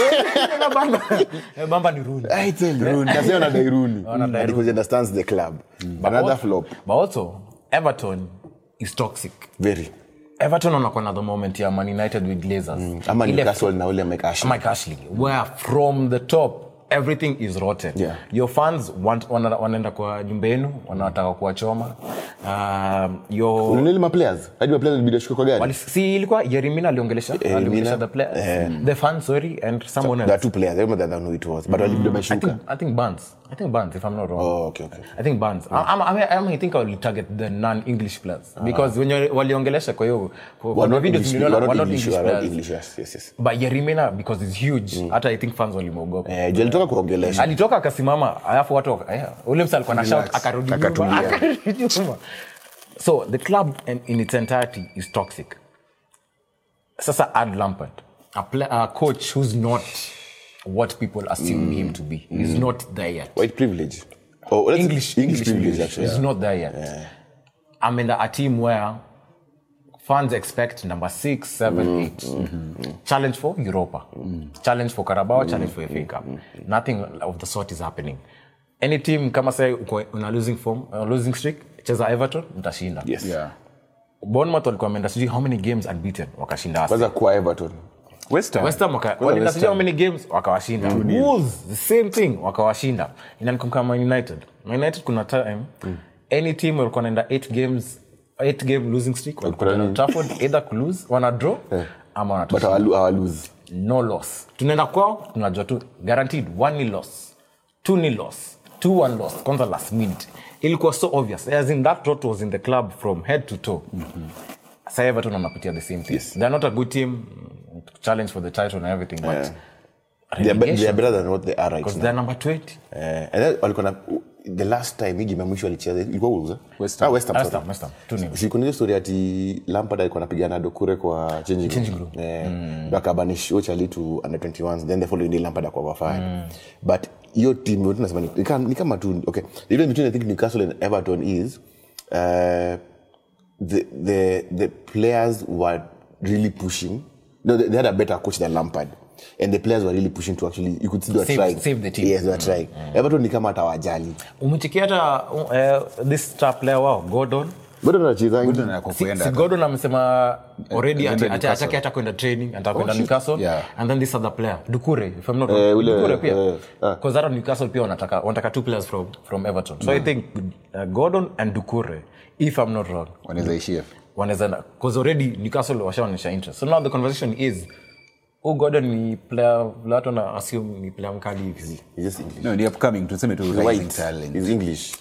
Eh, bamba ni Rooney. I tell you, Nasema wanadai Rooney. Wanadai And because he understands the club. But Another also- flop. but also everton is toxic Very. everton wanakuwa na the moment ya man united with glazers Ama Ile Newcastle na ule Mike Ashley. Mike Ashley, where from the top everything is rotten. Yeah. Your fans want wana- wanaenda kwa nyumba yenu wanataka kuwachoma. Um, your Unaona ile maplayers? Hadi maplayers walibidi washuke kwa gari. wali, si ilikuwa Yerimina aliongelesha aliongelesha the players the fans sorry and someone There are else. two players. I remember that who it was. But walibidi I wameshuka. think I think Barnes. I think Barnes if I'm not wrong. Oh, okay, okay. I think Barnes. I, I'm, I, mean, I, mean, I think I will target the non-English players because when you waliongelesha kwa hiyo kwa- kwa We're not videos English- niliona, we're not were not English- English we're not players. English, yes, yes, yes. But Yerimina because it's huge. Hata I think fans walimwogopa. Eh, juu alitoka kuongelesha. alitoka akasimama alafu watu waka- eh, ule msa alikuwa na shout akarudi nyuma Akatulia. akarudi nyuma so the club in, in its entirety is toxic sasa add lampard a, play, a coach who's not what people assume him to be he's not there yet White privilege. Oh, let's- english English privilege, actually. he's not there yet i'm in a team where fans expect number six, seven, eight. Challenge for Europa. Challenge for Carabao, challenge for FA Cup. Nothing of the sort is happening. Any team kama say uko una losing form, uh, losing streak, cheza Everton, mtashinda. Yes. yeah. Bournemouth walikuwa wameenda sijui how many games unbeaten wakashinda. Arsenal. Kwanza kwa Everton. West Ham. West Ham waka- walienda sijui how many games wakawashinda. Wolves the same thing wakawashinda. Inanikumbuka Man United. Man United kuna time any team walikuwa wanaenda 8 games 8 game losing streak walikuwa nini? wanaenda Trafford either ku lose wana draw ama wana But our, our lose. no loss tunaenda kwao tunajua tu guaranteed one nil loss two nil loss two one loss kwanza last minute ilikuwa so obvious as in that rot was in the club from head to toe Sasa everton wanapitia the same thing they're not a good team mm, challenge for the title and everything but They are, be- they are relegation better than what they are right because now. they're number 20 Eh, and then walikuwa na the last time hii game ya mwisho walicheza ilikuwa Wolves, eh? West Ah, Ham. West Ham, West sorry. Ham, West Ham, two nil. Si kuna ile story ati Lampard alikuwa anapigana Dokure kwa changing room. Changing room. Eh, ndo akabanish Ochali to under 21s then the following day Lampard akawa fine. But hiyo team yote nasema ni ni kama- ni kama tu okay. The difference between I think Newcastle and Everton is uh, the the the players were really pushing. No, they, they had a better coach than Lampard. And the players were really pushing to actually, you could see they were Save- trying. save the team. Yes, they were trying. Everton ni kama hata wajali. umechikia hata uh, this star player wao gordon bado nachezangi Gordon anako si, kuenda si gordon amesema already Anaenda ati- ati- Newcastle. ataki hata kwenda training ataka kwenda newcastle Yeah. and then this other player dukure if i'm not Eh, wrong ule, dukure pia eh, ah. because hata newcastle pia wanataka wanataka two players from from everton so i think uh, gordon and dukure if i'm not wrong wanaweza ishia wanaweza because already newcastle washaonyesha interest so now the conversation is oh gordon ni player watu na assume ni player mkali hivi He's just English. no ni upcoming tuseme tu He's rising white. talent He's English.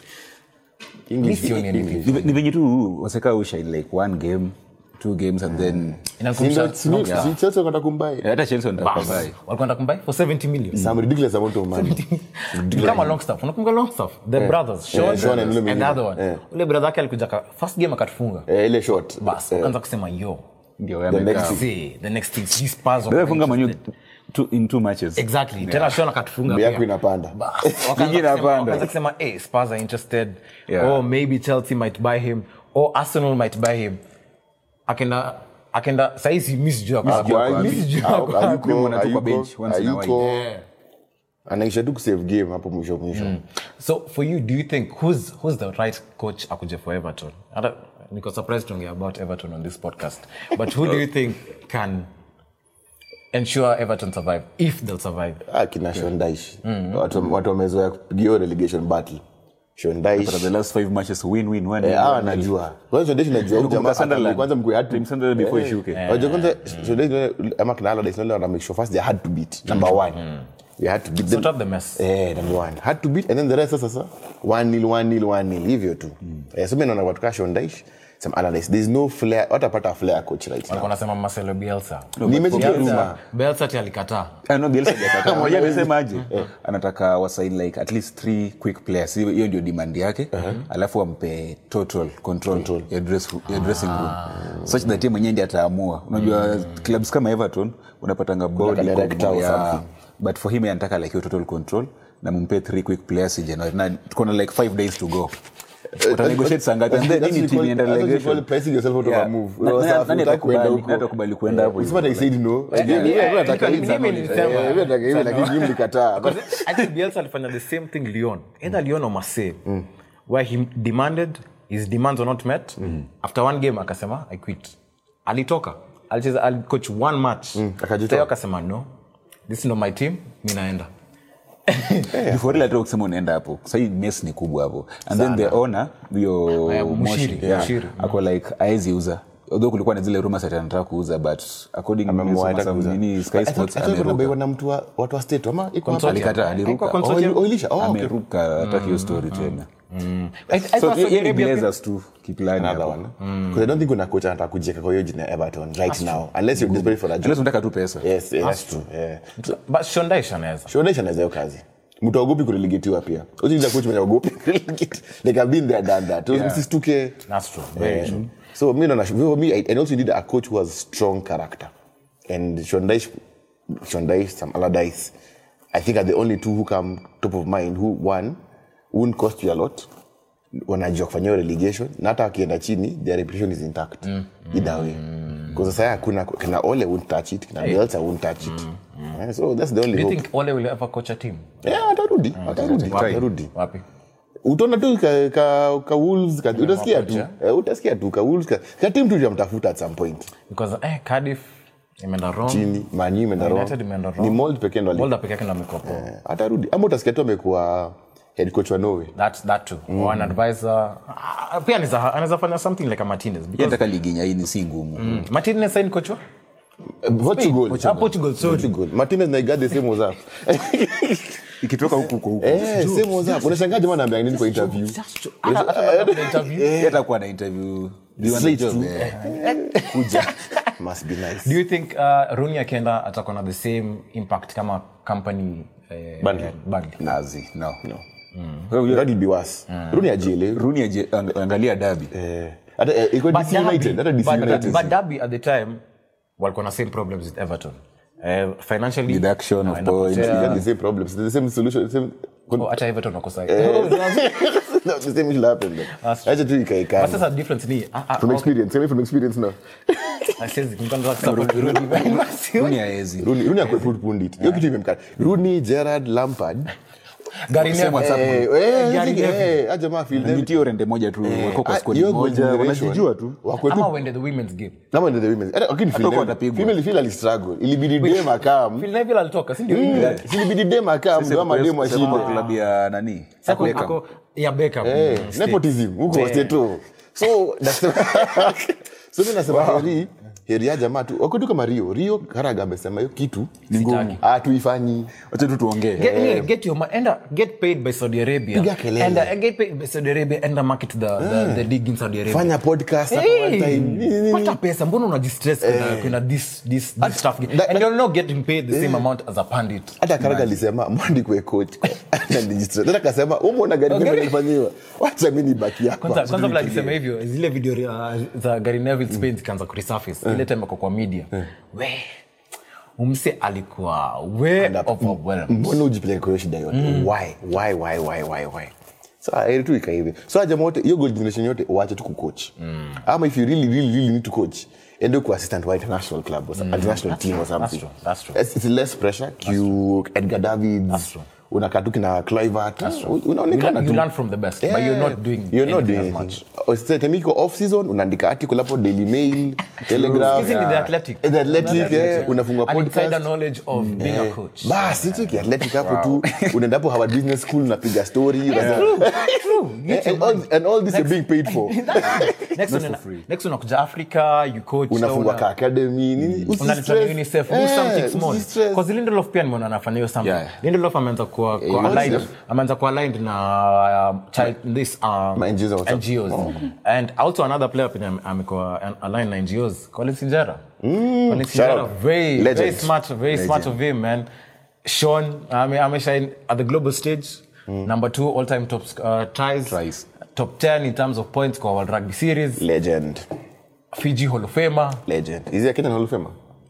mi English. sioni anything Ni- ni venye tu waseka ushine like one game two games and then Inakumbusha- Si ndio- si- si Chelsea wakataka kumbuy. Eh, hata chelsea wanataka Bas, kubuy. walikuwa wanataka kumbuy for 70 million Some ridiculous amount of money. Ni kama Longstaff. Unakumbuka Longstaff? The brothers, Sean Yeah, Sean and ule and the mwingine. other one. Yeah. Ule brother yake alikuja ka- first game akatufunga. Eh, ile short. Bas, Eh, wakaanza kusema yo. ndio The wamekaa. next thing. See, the next thing these Spurs were Ndio funga Man U interested. two- in two matches exactly tena Sean akatufunga Mbi yako pia. inapanda Bas, wakaanza Ligi kusema- inapanda. wakaanza kusema hey, Spurs are interested Yeah. or maybe Chelsea might buy him or Arsenal might buy him akenda akenda saizi mi sijui ako wapi. Hakuangi. Mi sijui Hau- ako wapi. hayuko- Kumwona tu kwa hayuko- bench once in a hayuko. Yeah. anaisha tu kusave game hapo mwisho mwisho so for you do you think who's, who's the right coach akuje for everton Hata- niko surprised tuongea about everton on this podcast but who do you think can ensure everton survive if they'll survive ah, kina shondaish watu watu wamezoea kupigia hiyo relegation battle After shondaish the last five matches win win one Eh, win, hawa one nil. najua kwanza shondaish najua huyu Unakumbuka jamaa Sunderland? atamake- kwanza mkwe Team Sunderland before ishuke. Wajua kwanza shondaish ama kina Allardyce wale wana make sure first they had to beat number one they had to beat them sort out the mess Eh, number one. Had to beat and then the rest sasa one nil one nil one nil hivyo tu. Eh, so mimi naona watu kama Shondaish some Allardyce there's no flair watapata flair coach right now. walikuwa nasema Marcelo Bielsa Nimesikia rumor. Bielsa Bielsa ati alikataa Ah, no, Bielsa hajakataa. Unajua amesema aje anataka wasain like at least three quick players hiyo hiyo ndio demand yake alafu wampe total control, ya, dress, ya dressing room such that yeye mwenyewe ndiye ataamua unajua clubs kama everton unapatanga body Like a director or ya- something. but for him yeye anataka like hiyo total control na mumpe three quick players in January na tuko na like five days to go utanegotiate saa ngapi and then That's hii ni what you team call- inaenda that's what you relegation. call pricing yourself out of Yeah. a move. Na- Unaweza na- hutaki nani kwenda atakubali- huko. nani atakubali kwenda hapo It's what I said no. eh, Mimi eh, nataka eh, hivi. mimi Eh, nilisema. mimi nataka hivi lakini nyinyi mlikataa. I think Bielsa alifanya the same thing Lyon. Either Lyon or Marseille. Where he demanded, his demands were not met. After one game akasema, I quit. Alitoka. Alicheza, alicoach one match. akajitoa. Tayo akasema, no. This is not my team. Mi naenda. before ile hata ukisema unaenda hapo sahii mes ni kubwa hapo and then the owner huyo Yeah, Moshi, Mushiri, yeah, Mushiri. ako like aezi uza although kulikuwa na zile rumors ati anataka kuuza but according to Ameamua some- hataki some kuuza. nini, Sky I thought- Sports I thought kuna ameruka. bei na mtu wa- watu wa state ama iko hapa? Consortium. Alikataa, aliruka. Haikuwa consortium. Oh, ili- oh, ilisha. Oh, okay. ameruka hataki hiyo story tena I- I so thought Saudi yeye ni Arabia- Blazers tu kiplani Another hapo one. Because I don't think kuna coach anataka kujieka kwa hiyo jina ya Everton right now unless you're desperate for a job. unless unataka tu pesa Yes, yeah, that's true. Yeah. But Shondaish anaweza. Shondaish anaweza hiyo kazi mtu aogopi kurelegetiwa pia usiiza coach mwenye aogopi kurelegate. like I've been there done that Yeah. msistuke That's true. Very true. so mi naona for me I, and also need a coach who has strong character and Shondaish Shondaish some Allardyce I think are the only two who come top of mind who one won't cost you a lot wanajua kufanya hiyo relegation na hata wakienda chini their reputation is intact either way because sasa hakuna kina Ole won't touch it kina Bielsa won't touch it Yeah, so that's the only Do you hope think Ole will ever coach a team? yeah atarudi atarudi Wapi? atarudi Wapi? utaona tu ka, ka, ka Wolves ka, utasikia tu eh, utasikia tu ka Wolves ka, ka team tu jamtafuta at some point Because eh, Cardiff imeenda wrong. chini manyu imeenda wrong United imeenda wrong. ni mold pekee ndo ali- Molda peke yake ndo amekuwa poa. eh, atarudi ama utasikia tu amekuwa head coach wa Norway That, that too. Or an advisor. Ah, Pia anaweza anaweza fanya something like a Martinez. Yeye Because anataka ligi nyaini si ngumu Martinez sign coach wa? Eh, Portugal Ah, Portugal, sorry. Portugal Martinez na Igade same was up ikitoka huku kwa huku eh same was up unashangaa jamaa anaambia nini kwa interview That's true. Hata- hata labda interview. Yeye atakuwa na interview Do you want the Straight job? to- Eh. kuja must be nice Do you think uh, Rooney akienda atakuwa na the same impact kama company eh, Burnley. eh, Burnley? Nazi, no. that will be worse Rooney ajielewi Rooney aje- ang- angalia dabi eh hata eh, iko But DC United hata DC Derby- United but- but Derby at the time walikuwa na same problems with Everton. Eh, financially Deduction of wanaenda points. kupotea. They got the same problems the same solution the same Oh, hata Everton wakosa. No, the same will happen then. That's true. Acha tu ikae But kama. sasa difference ni ah, ah, From okay. experience, tell me from experience now. I says, mkanda support Rooney. Rooney haezi. Rooney, Rooney akwe put pundit. Hiyo kitu imemkata. Rooney, Gerrard, Lampard. Gary Same Neville. WhatsApp Eh, group. eh, Gary ziki- Neville. eh, aja ma feel Na them. nitio rende moja tu wako kwa Ah, squad hiyo moja generation, wanajijua tu wakwe tu- ama wende the women's game Kama ndio the women. Hata lakini Phil Hata Neville- watapigwa. female feel ali struggle. Ilibidi dem akam. Phil Neville alitoka si ndio Mm, Ilibidi dem akam ndio ama dem Sema kwa ashinde. klabu ya nani Sako- Beckham. ako- ya Beckham. Eh, Mm, state. nepotism huko Eh. state tu. So nasema So mimi nasema heri heri ya jamaa tu. Wako tu kama Rio. Rio Karaga amesema hiyo kitu ni ngumu. Ah tuifanyi. wacha tu tuongee Get, yeah, get your money. Enda, get paid by Saudi Arabia. Piga kelele. And uh, get paid by Saudi Arabia. Enda market the, the, the league in Saudi Arabia. Fanya podcast hapa one time. Nini, Hey, nini. pata pesa mbona unajistress kuna, kuna this, this, this stuff that- and you're not getting paid the same amount as a pandit hata karaga alisema mwandi kwe coach hata kasema umona gari Okay. okay. ifanyiwa wacha mi nibaki kwanza hapa kwanza vile alisema hivyo zile video uh, za Gary Neville Spain zikaanza kuresurface ile ile time ako kwa media we umse alikuwa way overwhelmed mbona ujipeleke kwa hiyo shida yote why why why why why why so heri tu ika hivi so jamaa wote hiyo gold generation yote uache tu kucoach ama if you really really really need to coach ende ku assistant wa international club or some, international team or something true, that's true. It's, it's less pressure Q Edgar Davids true. unakaa tu kina Kluivert You unaonekana learn, you tu learn from the best, but you're not doing you're not anything doing as anything. much. Oh, sasa time iko off season unaandika article hapo Daily Mail Telegraph Hizi ni the athletic. Eh, the athletic yeah unafungua An insider podcast knowledge of being a coach. basi hicho kiathletic hapo tu unaenda hapo Harvard Business School unapiga story True, true. You Eh, and, all, and all this you're being paid for next one, next unakuja africa you coach unafungua una- ka academy nini unaleta na usistress. unicef do Eh, something small usistress. because lindelof pia nimeona anafanya hiyo something Yeah. lindelof ameanza kuwa kuwa UNICEF. aligned ameanza kuwa aligned na um, child this um, Ma NGOs or something. NGOs and also another player pia ame- amekuwa an- aligned na NGOs Collins Injera Collins shout Injera out. very very Legend. smart very smart of him man Sean ame ameshine at the global stage number 2 all time top uh, tries Tries. top 10 in terms of points kwa World Rugby Series legend Fiji Hall of Famer legend is he a Kenyan Hall of Famer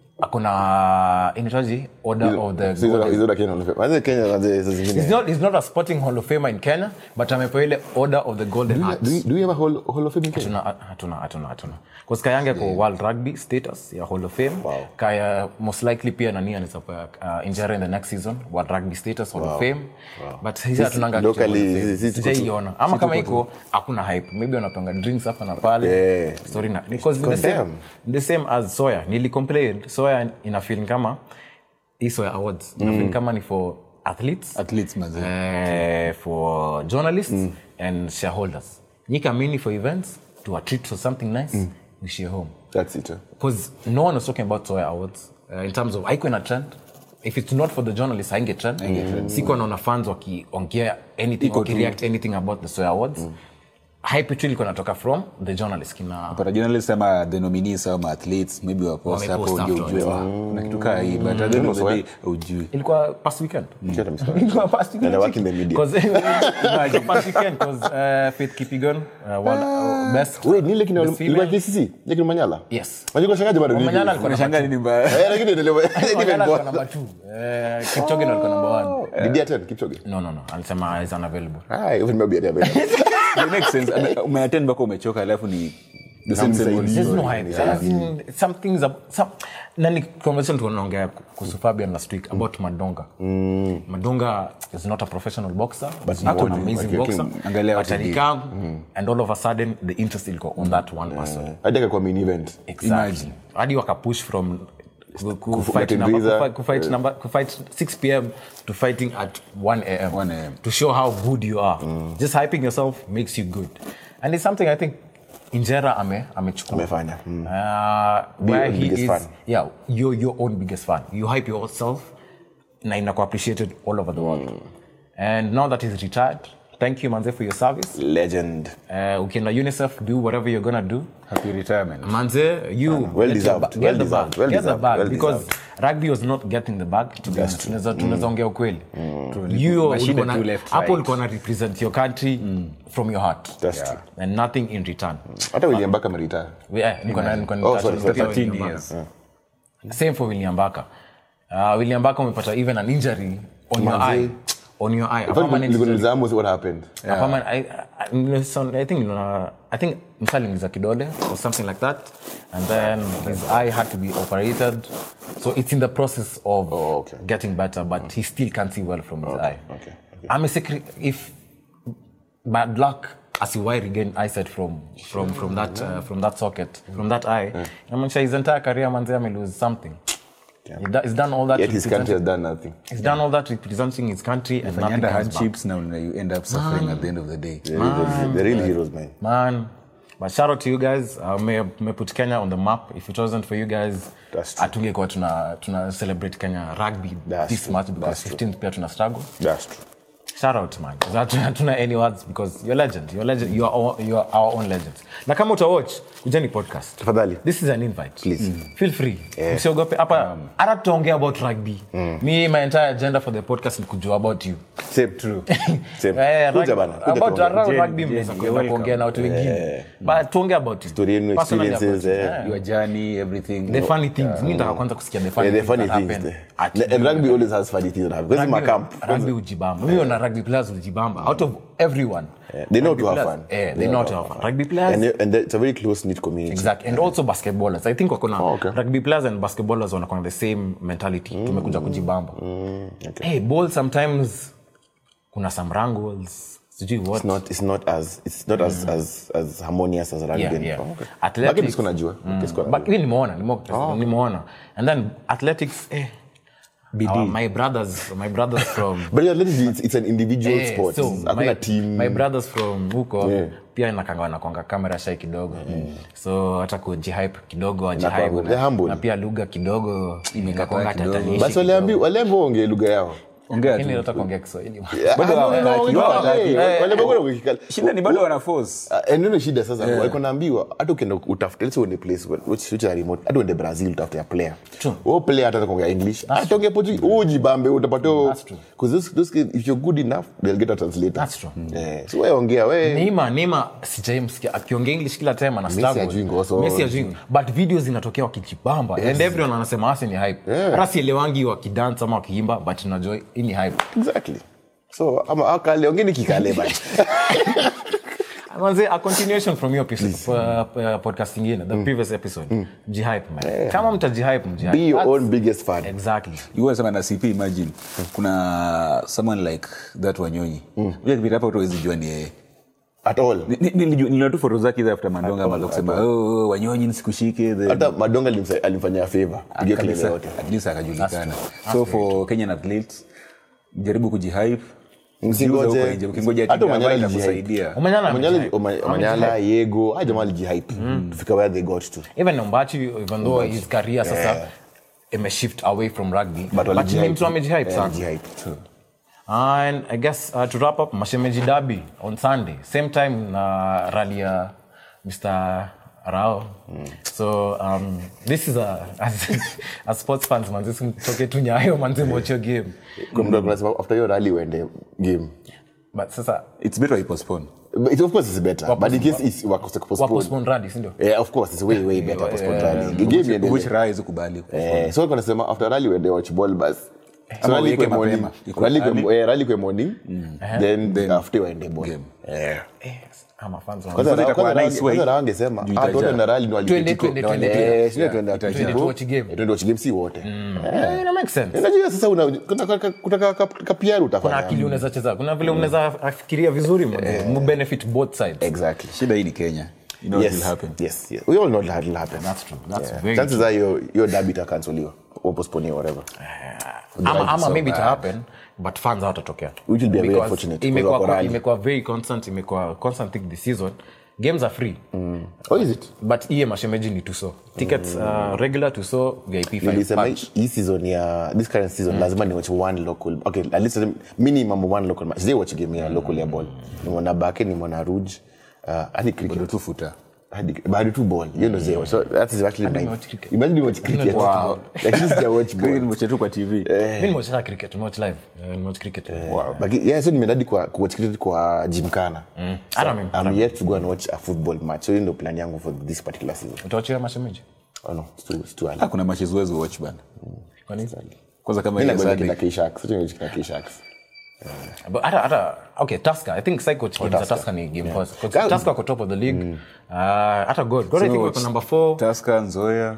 akona inaitwaji order of the So he's not- he's not a Kenyan Hall of Famer Kwanza Kenya kwanza hizo zingine He's not, he's not a sporting hall of famer in kenya but amepewa ile order of the golden heart do we, do we have a hall, hall of fame in Kenya hatuna hatuna hatuna hatuna Cause kayange kwa world rugby status ya hall of fame Wow. kaya most likely pia nani anawezapewa uh, injera in the next season world rugby status hall of fame but hizi hatunanga kitu locally, hall of fame. hizi- hizi tuko tu- Sijaiona. ama kama iko hakuna hype maybe wanapanga drinks hapa na pale Yeah. story na because the Because same, damn. the same as soya nilicomplain soya ina feeling kama hii soya awards ina feeling kama ni for athletes athletes manze uh, for journalists and shareholders nyikamini for events to a treat for something nice we share home that's it eh? because no one was talking about soya awards uh, in terms of haikuwa na trend if it's not for the journalists hainge trend sikuwa naona fans wakiongea anything Iko tu. wakireact anything about the soya awards hype tu ilikuwa natoka from the journalist kina pata journalist ama the nominees ama athletes maybe wapost Wamepost hapo ndio ujue afterwards. wa kuna kitu kaa hii but at the end of the day ujui ilikuwa past weekend Kiatu amesema. Ilikuwa past weekend. And I work in the media. 'Cause, ilikuwa past weekend 'cause, uh, Faith Kipyegon, uh, world, uh, best Wait, ni ile kina best ilikuwa female. KCC? Ile kina Manyala? Yes. Unajua shangaje bado ni Manyala hivi? alikuwa unashangaa nini mbaya Eh, lakini endelea. Manyala Even alikuwa more. number two. Eh, Kipchoge ndo alikuwa number one. Did he attend Kipchoge? No, no, no. Alisema is unavailable. Ah, even maybe I did. it makes sense Ame- umeattend mpaka umechoka alafu ni the same same Namsaidia. There's no Yeah. hype. As in, some things are- some- nani conversation tunaongea kuhusu Fabian last week about Madonga. Madonga is not a professional boxer. But not an what- amazing but boxer. angalia But what he did. alikam and all of a sudden the interest ilikuwa on that one person. Hadi akakuwa main event. Exactly. hadi wakapush from ku- ku- fight Martin number- Breezer. ku- kufight number- kufight 6 pm to fighting at 1 am 1 a.m. to show how good you are just hyping yourself makes you good and it's something i think injera ame amechukua Amefanya. Mm. uh, Be where your he biggest is fan. yeah you're your own biggest fan you hype yourself na inakuwa appreciated all over the world and now that he's retired thank you manze for your service Legend. uh, ukienda unicef do whatever you're gonna do happy retirement manze you well get your deserved, ba- get well the deserved, bag, well get the deserved, bag well because deserved. rugby was not getting the bag to be honest tunaweza tunaweza ongea ukweli you Mashine ulikuwa na- tu left, hapo right. ulikuwa na represent your country from your heart That's true. and nothing in return Hata William Baka ameretire. yeah, nilikuwa na- nilikuwa Oh, nitouch- sorry, nitouch 13 William years. Baka. same for William Baka uh, William Baka umepata even an injury on your Manze. eye on your eye a In fact, permanent nilikuwa injury. nilizamu what happened. A permanent- I, I, nilison- I think niliona- I think msaliingiza kidole or something like that and then his eye had to be operated so it's in the process of Oh, okay. getting better but he still can't see well from his eye okay, I'm a secret if bad luck asiwai regain eyesight from from from that uh, from that socket from that eye inamaanisha his entire career manze ame lose something He do- he's done all that Yet his country representing- has done nothing. he's done all that representing his country and nothing Fanyanda comes back. hardships now you end up suffering at the end of the day They're, they're, they're really heroes, man. man but shout out to you guys uh, may, may put kenya on the map if it wasn't for you guys That's true. atungekuwa tuna, tuna celebrate kenya rugby That's this true. much because That's true. 15th pia tuna struggle That's true. shout out man 'Cause hatuna hatuna any words because you're legend you're legend you are, all, you are our own legend na kama utawatch kujeni podcast Tafadhali. this is an invite Please. feel free msiogope hapa hata tutaongea about rugby me my entire agenda for the podcast ni kujua about you Same. True. Same. Eh, Kuja rugby- bana, kuja about tuongee. around Jenny, rugby Jenny, mnaweza you're kwenda kuongea na watu wengine but tuongee about you Story yenu, Personally experiences, about you. eh. Yeah. your journey everything the funny things mi nataka kwanza kusikia the funny Yeah, the things funny that things. happen there. at And rugby always has funny things that happen. Because it's my Rugby- camp. rugby hujibamba mimi na rugby players hujibamba out of everyone Yeah, they know rugby to have players- fun. eh, they know to have fun rugby players And, they- and they- it's a very close knit community. exactly and also basketballers i think wakona Oh, okay. rugby players and basketballers wanakona the same mentality tumekuja kujibamba hey ball sometimes kuna some wrangles sijui what It's not. It's not as. It's not as as as harmonious as rugby. Yeah, yeah. Oh, okay. Athletics- Lakini siko najua. Okay, siko najua. but hii nimeona nimo- nimeona and then athletics eh, our, my brothers my brothers from But yeah, athletics, it's, it's an individual Eh, sport. so Hakuna my, team. my brothers from huko Yeah. pia nakanga wanakwanga kamera shai kidogo so hata kujihype kidogo wajihype Inakuwa- they're na, humble. na pia lugha kidogo inakwanga kidogo. tatanishi Basi waliambi waliambi waongee lugha yao. ongea lakini tu nataka kuongea kiswahili Bado Ah, no, no, hawataki, no, no, hawataki. eh, waliambiwa kuna ukikali. shida ni bado wana force Ah, ndio shida sasa walikuwa naambiwa hata ukienda utafute let's say uende place which which are remote hata uende Brazil utafute a player wewe player hata kuongea English hata ongea Portuguese wewe ujibambe utapata That's true. because those those kids, if you're good enough they'll get a translator That's true. eh so wewe ongea wewe Neema, Neema sijaimsikia akiongea English kila time ana Messi struggle. hajui ngoso. Messi hajui. But videos zinatokea wakijibamba and everyone anasema hasi ni hype. Yeah. Hata sielewangi wakidance ama wakiimba but unajua hii ni hype. exactly so ama akale ongeni kikale basi Manze, a continuation from your episode, uh, uh, podcast ingine, the previous episode. Mjihype man. Kama mtajihype mjihype. be your That's- own biggest fan Exactly. sema na cp imagine kuna someone like that wanyonyi mm. kipita hapa utawezi jua ni yeye at all Ni- ni- niliju- niliona tu foto zake hizo after mandonga amaza kusema "Oh, oh, wanyonyi nisikushike then- hata madonga alimsa- alimfanyia favor pigia kelele kabisa yote at least akajulikana so for kenyan athletes jaribu kujihype Msingoje. Usiuze huko nje. ukingoja Hata ati Omanyala gava alijihype. itakusaidia Omanyala Omanyala- amejihype. Oma- Omanyala yego a jamaa alijihype tufika where they got to Even Ombachi, even though his career sasa imeshift away from rugby, but but ni walijihype. mtu amejihype Eh, sana. alijihype. And I guess uh, to wrap up, Mashemeji Derby on Sunday, same time na rally ya Mr. Rao. So um, this is a as, as sports fans manzi simtoke tu nyayo manzi mocho game. Kuna mtu anasema after hiyo rally uende game But sasa it's better we postpone But it, of course it's better but in case it's wakose wa postpone postpone rally, si ndio? yeah of course it's way way better postpone rally game iendelee. which raha hizi kubali eh so walikuwa wanasema after rally uende watch ball bus So Ama rally uweke kwa morning mapema. Ikuwe rally kwa early. eh, rally kwa morning then after waende ball Game. eh Eh, ama fans wa- kwanza Sasa itakuwa kwanza nice way. kwanza wangesema Juu ah itajaa. tuende na rally ni Twende, walipitiko twende, twende, eh sio twende Twende tu watch game. Eh, twende watch game si wote Eh, ina make sense. unajua sasa una kutaka kutaka kapiaru Kuna utafanya akili unaweza cheza. Kuna vile unaweza afikiria vizuri mu benefit both sides. exactly shida hii ni kenya you know what will yes happen yes yes we all know that will happen That's true. That's Yeah. very chances are your your derby itakansoliwa or postpone whatever ama, ama so maybe ita bad. happen but fans hawatatokea Which will be very Because unfortunate, imekuwa because wako rally. imekuwa very constant imekuwa constant thing this season games are free oh is it but iye mashemeji ni tuso tickets uh, regular tuso vip five nilisema punch. hii season ya this current season lazima ni watch one local okay at least minimum one local match sijai watch game ya local ya ball nimeona bake nimeona rouge uh, hadi cricket Bado tu futa hadi bado tu ball you know zero so that is actually my watch cricket. imagine you watch cricket Wow. lakini sija watch ball nimecha tu kwa tv mi nimewacheza cricket nimewatch live Eh, nimewatch cricket wow but yeah so nimeenda hadi kwa ku watch cricket kwa gymkhana hata mimi I'm yet to go and watch a football match so hiyo ndio plan yangu for this particular season utawachia mashemeji oh no it's too, it's too early Ah, kuna matches huwezi watch bana kwa nini kwanza kama mimi ile nagoja Sunday. kina K-Sharks sio kina K-Sharks but hata hata okay Tusker I think psycho games za Tusker ni game first Because Tusker wako top of the league uh, hata God God I think wako number 4 Tusker, Nzoia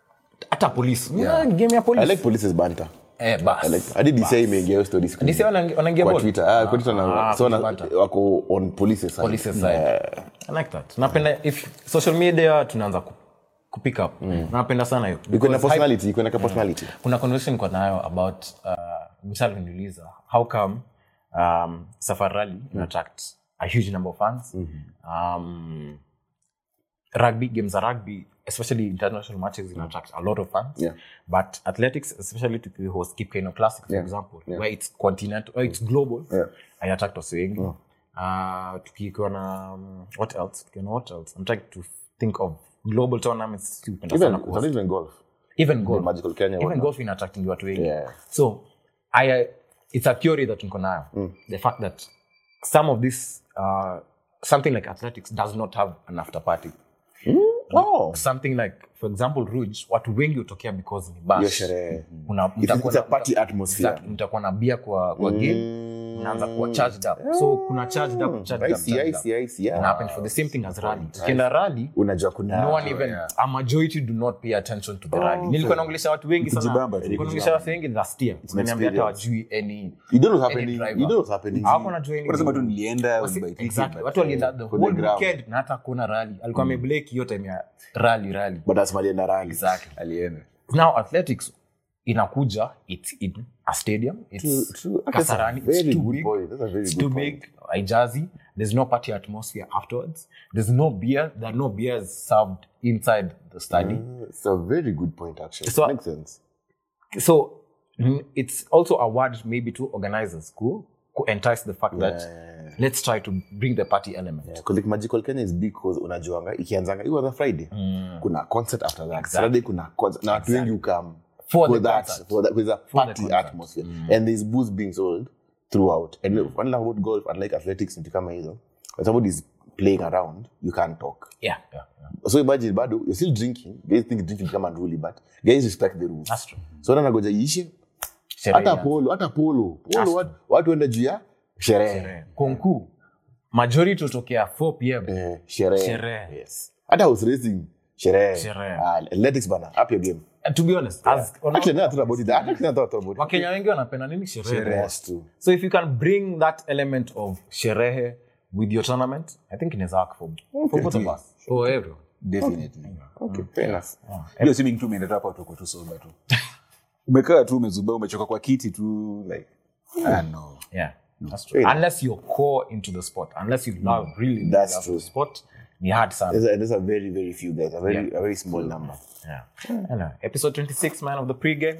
hata police yeah. game ya I police like police's banter eh bas I like hadi DCI imeingia hiyo story siku DC wanaingia- wanaingia kwa ball? Twitter ah kwa Twitter na Ah, so na banter. wako on police's side police side i like that napenda if social media tunaanza ku, ku pick up napenda sana hiyo iko na Because hype- personality iko na ka personality kuna conversation kwa nayo about uh, msali niuliza how come um, safari rally mm. attract a huge number of fans um, rugby games are rugby especially international matches in attract a lot of fans Yeah. but athletics especially to the host Kip Keino classic for example where it's continental or it's global Yeah. I attract wasi wengi uh, tukiwa na um, what else tukiwa na what else I'm trying to think of global tournaments tupenda even sana kuhost. not even golf even golf magical Kenya even one. golf in attracting watu wengi Yeah. so I, uh, it's a theory that niko nayo the fact that some of this uh, something like athletics does not have an after party oh something like for example rouge watu wengi hutokea because ni bash. hiyo sherehe Una- It's- mtakuwa it's a na- party atmosphere. Exactly. mtakuwa na bia kwa, kwa game unaanza kuwa charged up so kuna charged up charged I up, see, charged I up. see, I see, yeah. Ina happen for the same thing as rally ukienda rally unajua kuna no one even a majority do not pay attention to the rally nilikuwa naongelesha watu wengi sana Kujibamba tu. nilikuwa naongelesha watu wengi last year Wameniambia hata experience. wajui any you don't know what's any happening driver. you don't know what's happening Hawakuwa wanajua any unasema tu driver. nilienda Wasi- by ticket, exactly. but, watu walienda the for the whole ground. weekend na hata kuona rally alikuwa ameblake hiyo time ya rally rally but that's Malienda rally exactly alienda now athletics inakuja it's in a stadium it's True, true. That's a kasarani very it's too good big point. That's a very it's good too point. big haijazi there's no party atmosphere afterwards there's no beer there are no beers served inside the stadium it's a very good point actually So- makes sense so mm, it's also a word maybe to organizers who, who entice the fact that let's try to bring the party element Yeah, 'cause like magical kenya is big cause unajuanga ikianzanga it was a friday kuna concert after that saturday kuna concert na watu wengi ukam For for the that concert. for that with a the party concert. atmosphere and there's booze being sold throughout and look, one thing about golf unlike athletics vitu kama hizo when somebody is playing around you can't talk yeah, yeah, yeah. so imagine bado you're still drinking guys think drinking become unruly but guys respect the rules That's true. so na nagoja iishe Sherehe hata ya- polo hata polo polo watu, watu wenda juu ya sherehe sherehe. konku majority hutokea 4 pm Eh, sherehe Sherehe. yes hata horse racing sherehe Sherehe. Ah, athletics bana up your game And to be honest as, actually never thought about it actually never thought about it wakenya wengi wanapenda nini sherehe yes too so if you can bring that element of sherehe with your tournament i think inaweza work for, for both of us for everyone definitely okay fair enough hiyo assuming tu umeenda tu hapa tuko tu soba tu umekaa tu umezubaa umechoka kwa kiti tu like ah, no yeah that's true unless you're core into the sport unless you love really That's love true. the sport ni hard sana there's a, there's a very very few guys a very Yeah. a very small number yeah Anyway, episode 26 man of the pre-game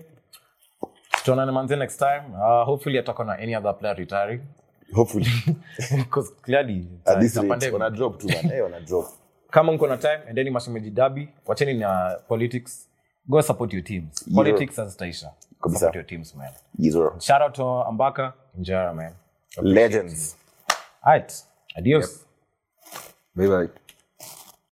tuonane manze next time uh, hopefully atakuwa na any other player retiring hopefully because clearly it's at a- this it's a rate pandemic. wana drop too man hey wana drop kama mko na time endeni mashemeji dabi wacheni na politics go support your teams politics hazitaisha Kabisa. support your teams man yes sir. shout out to ambaka njara man legends alright adios bye bye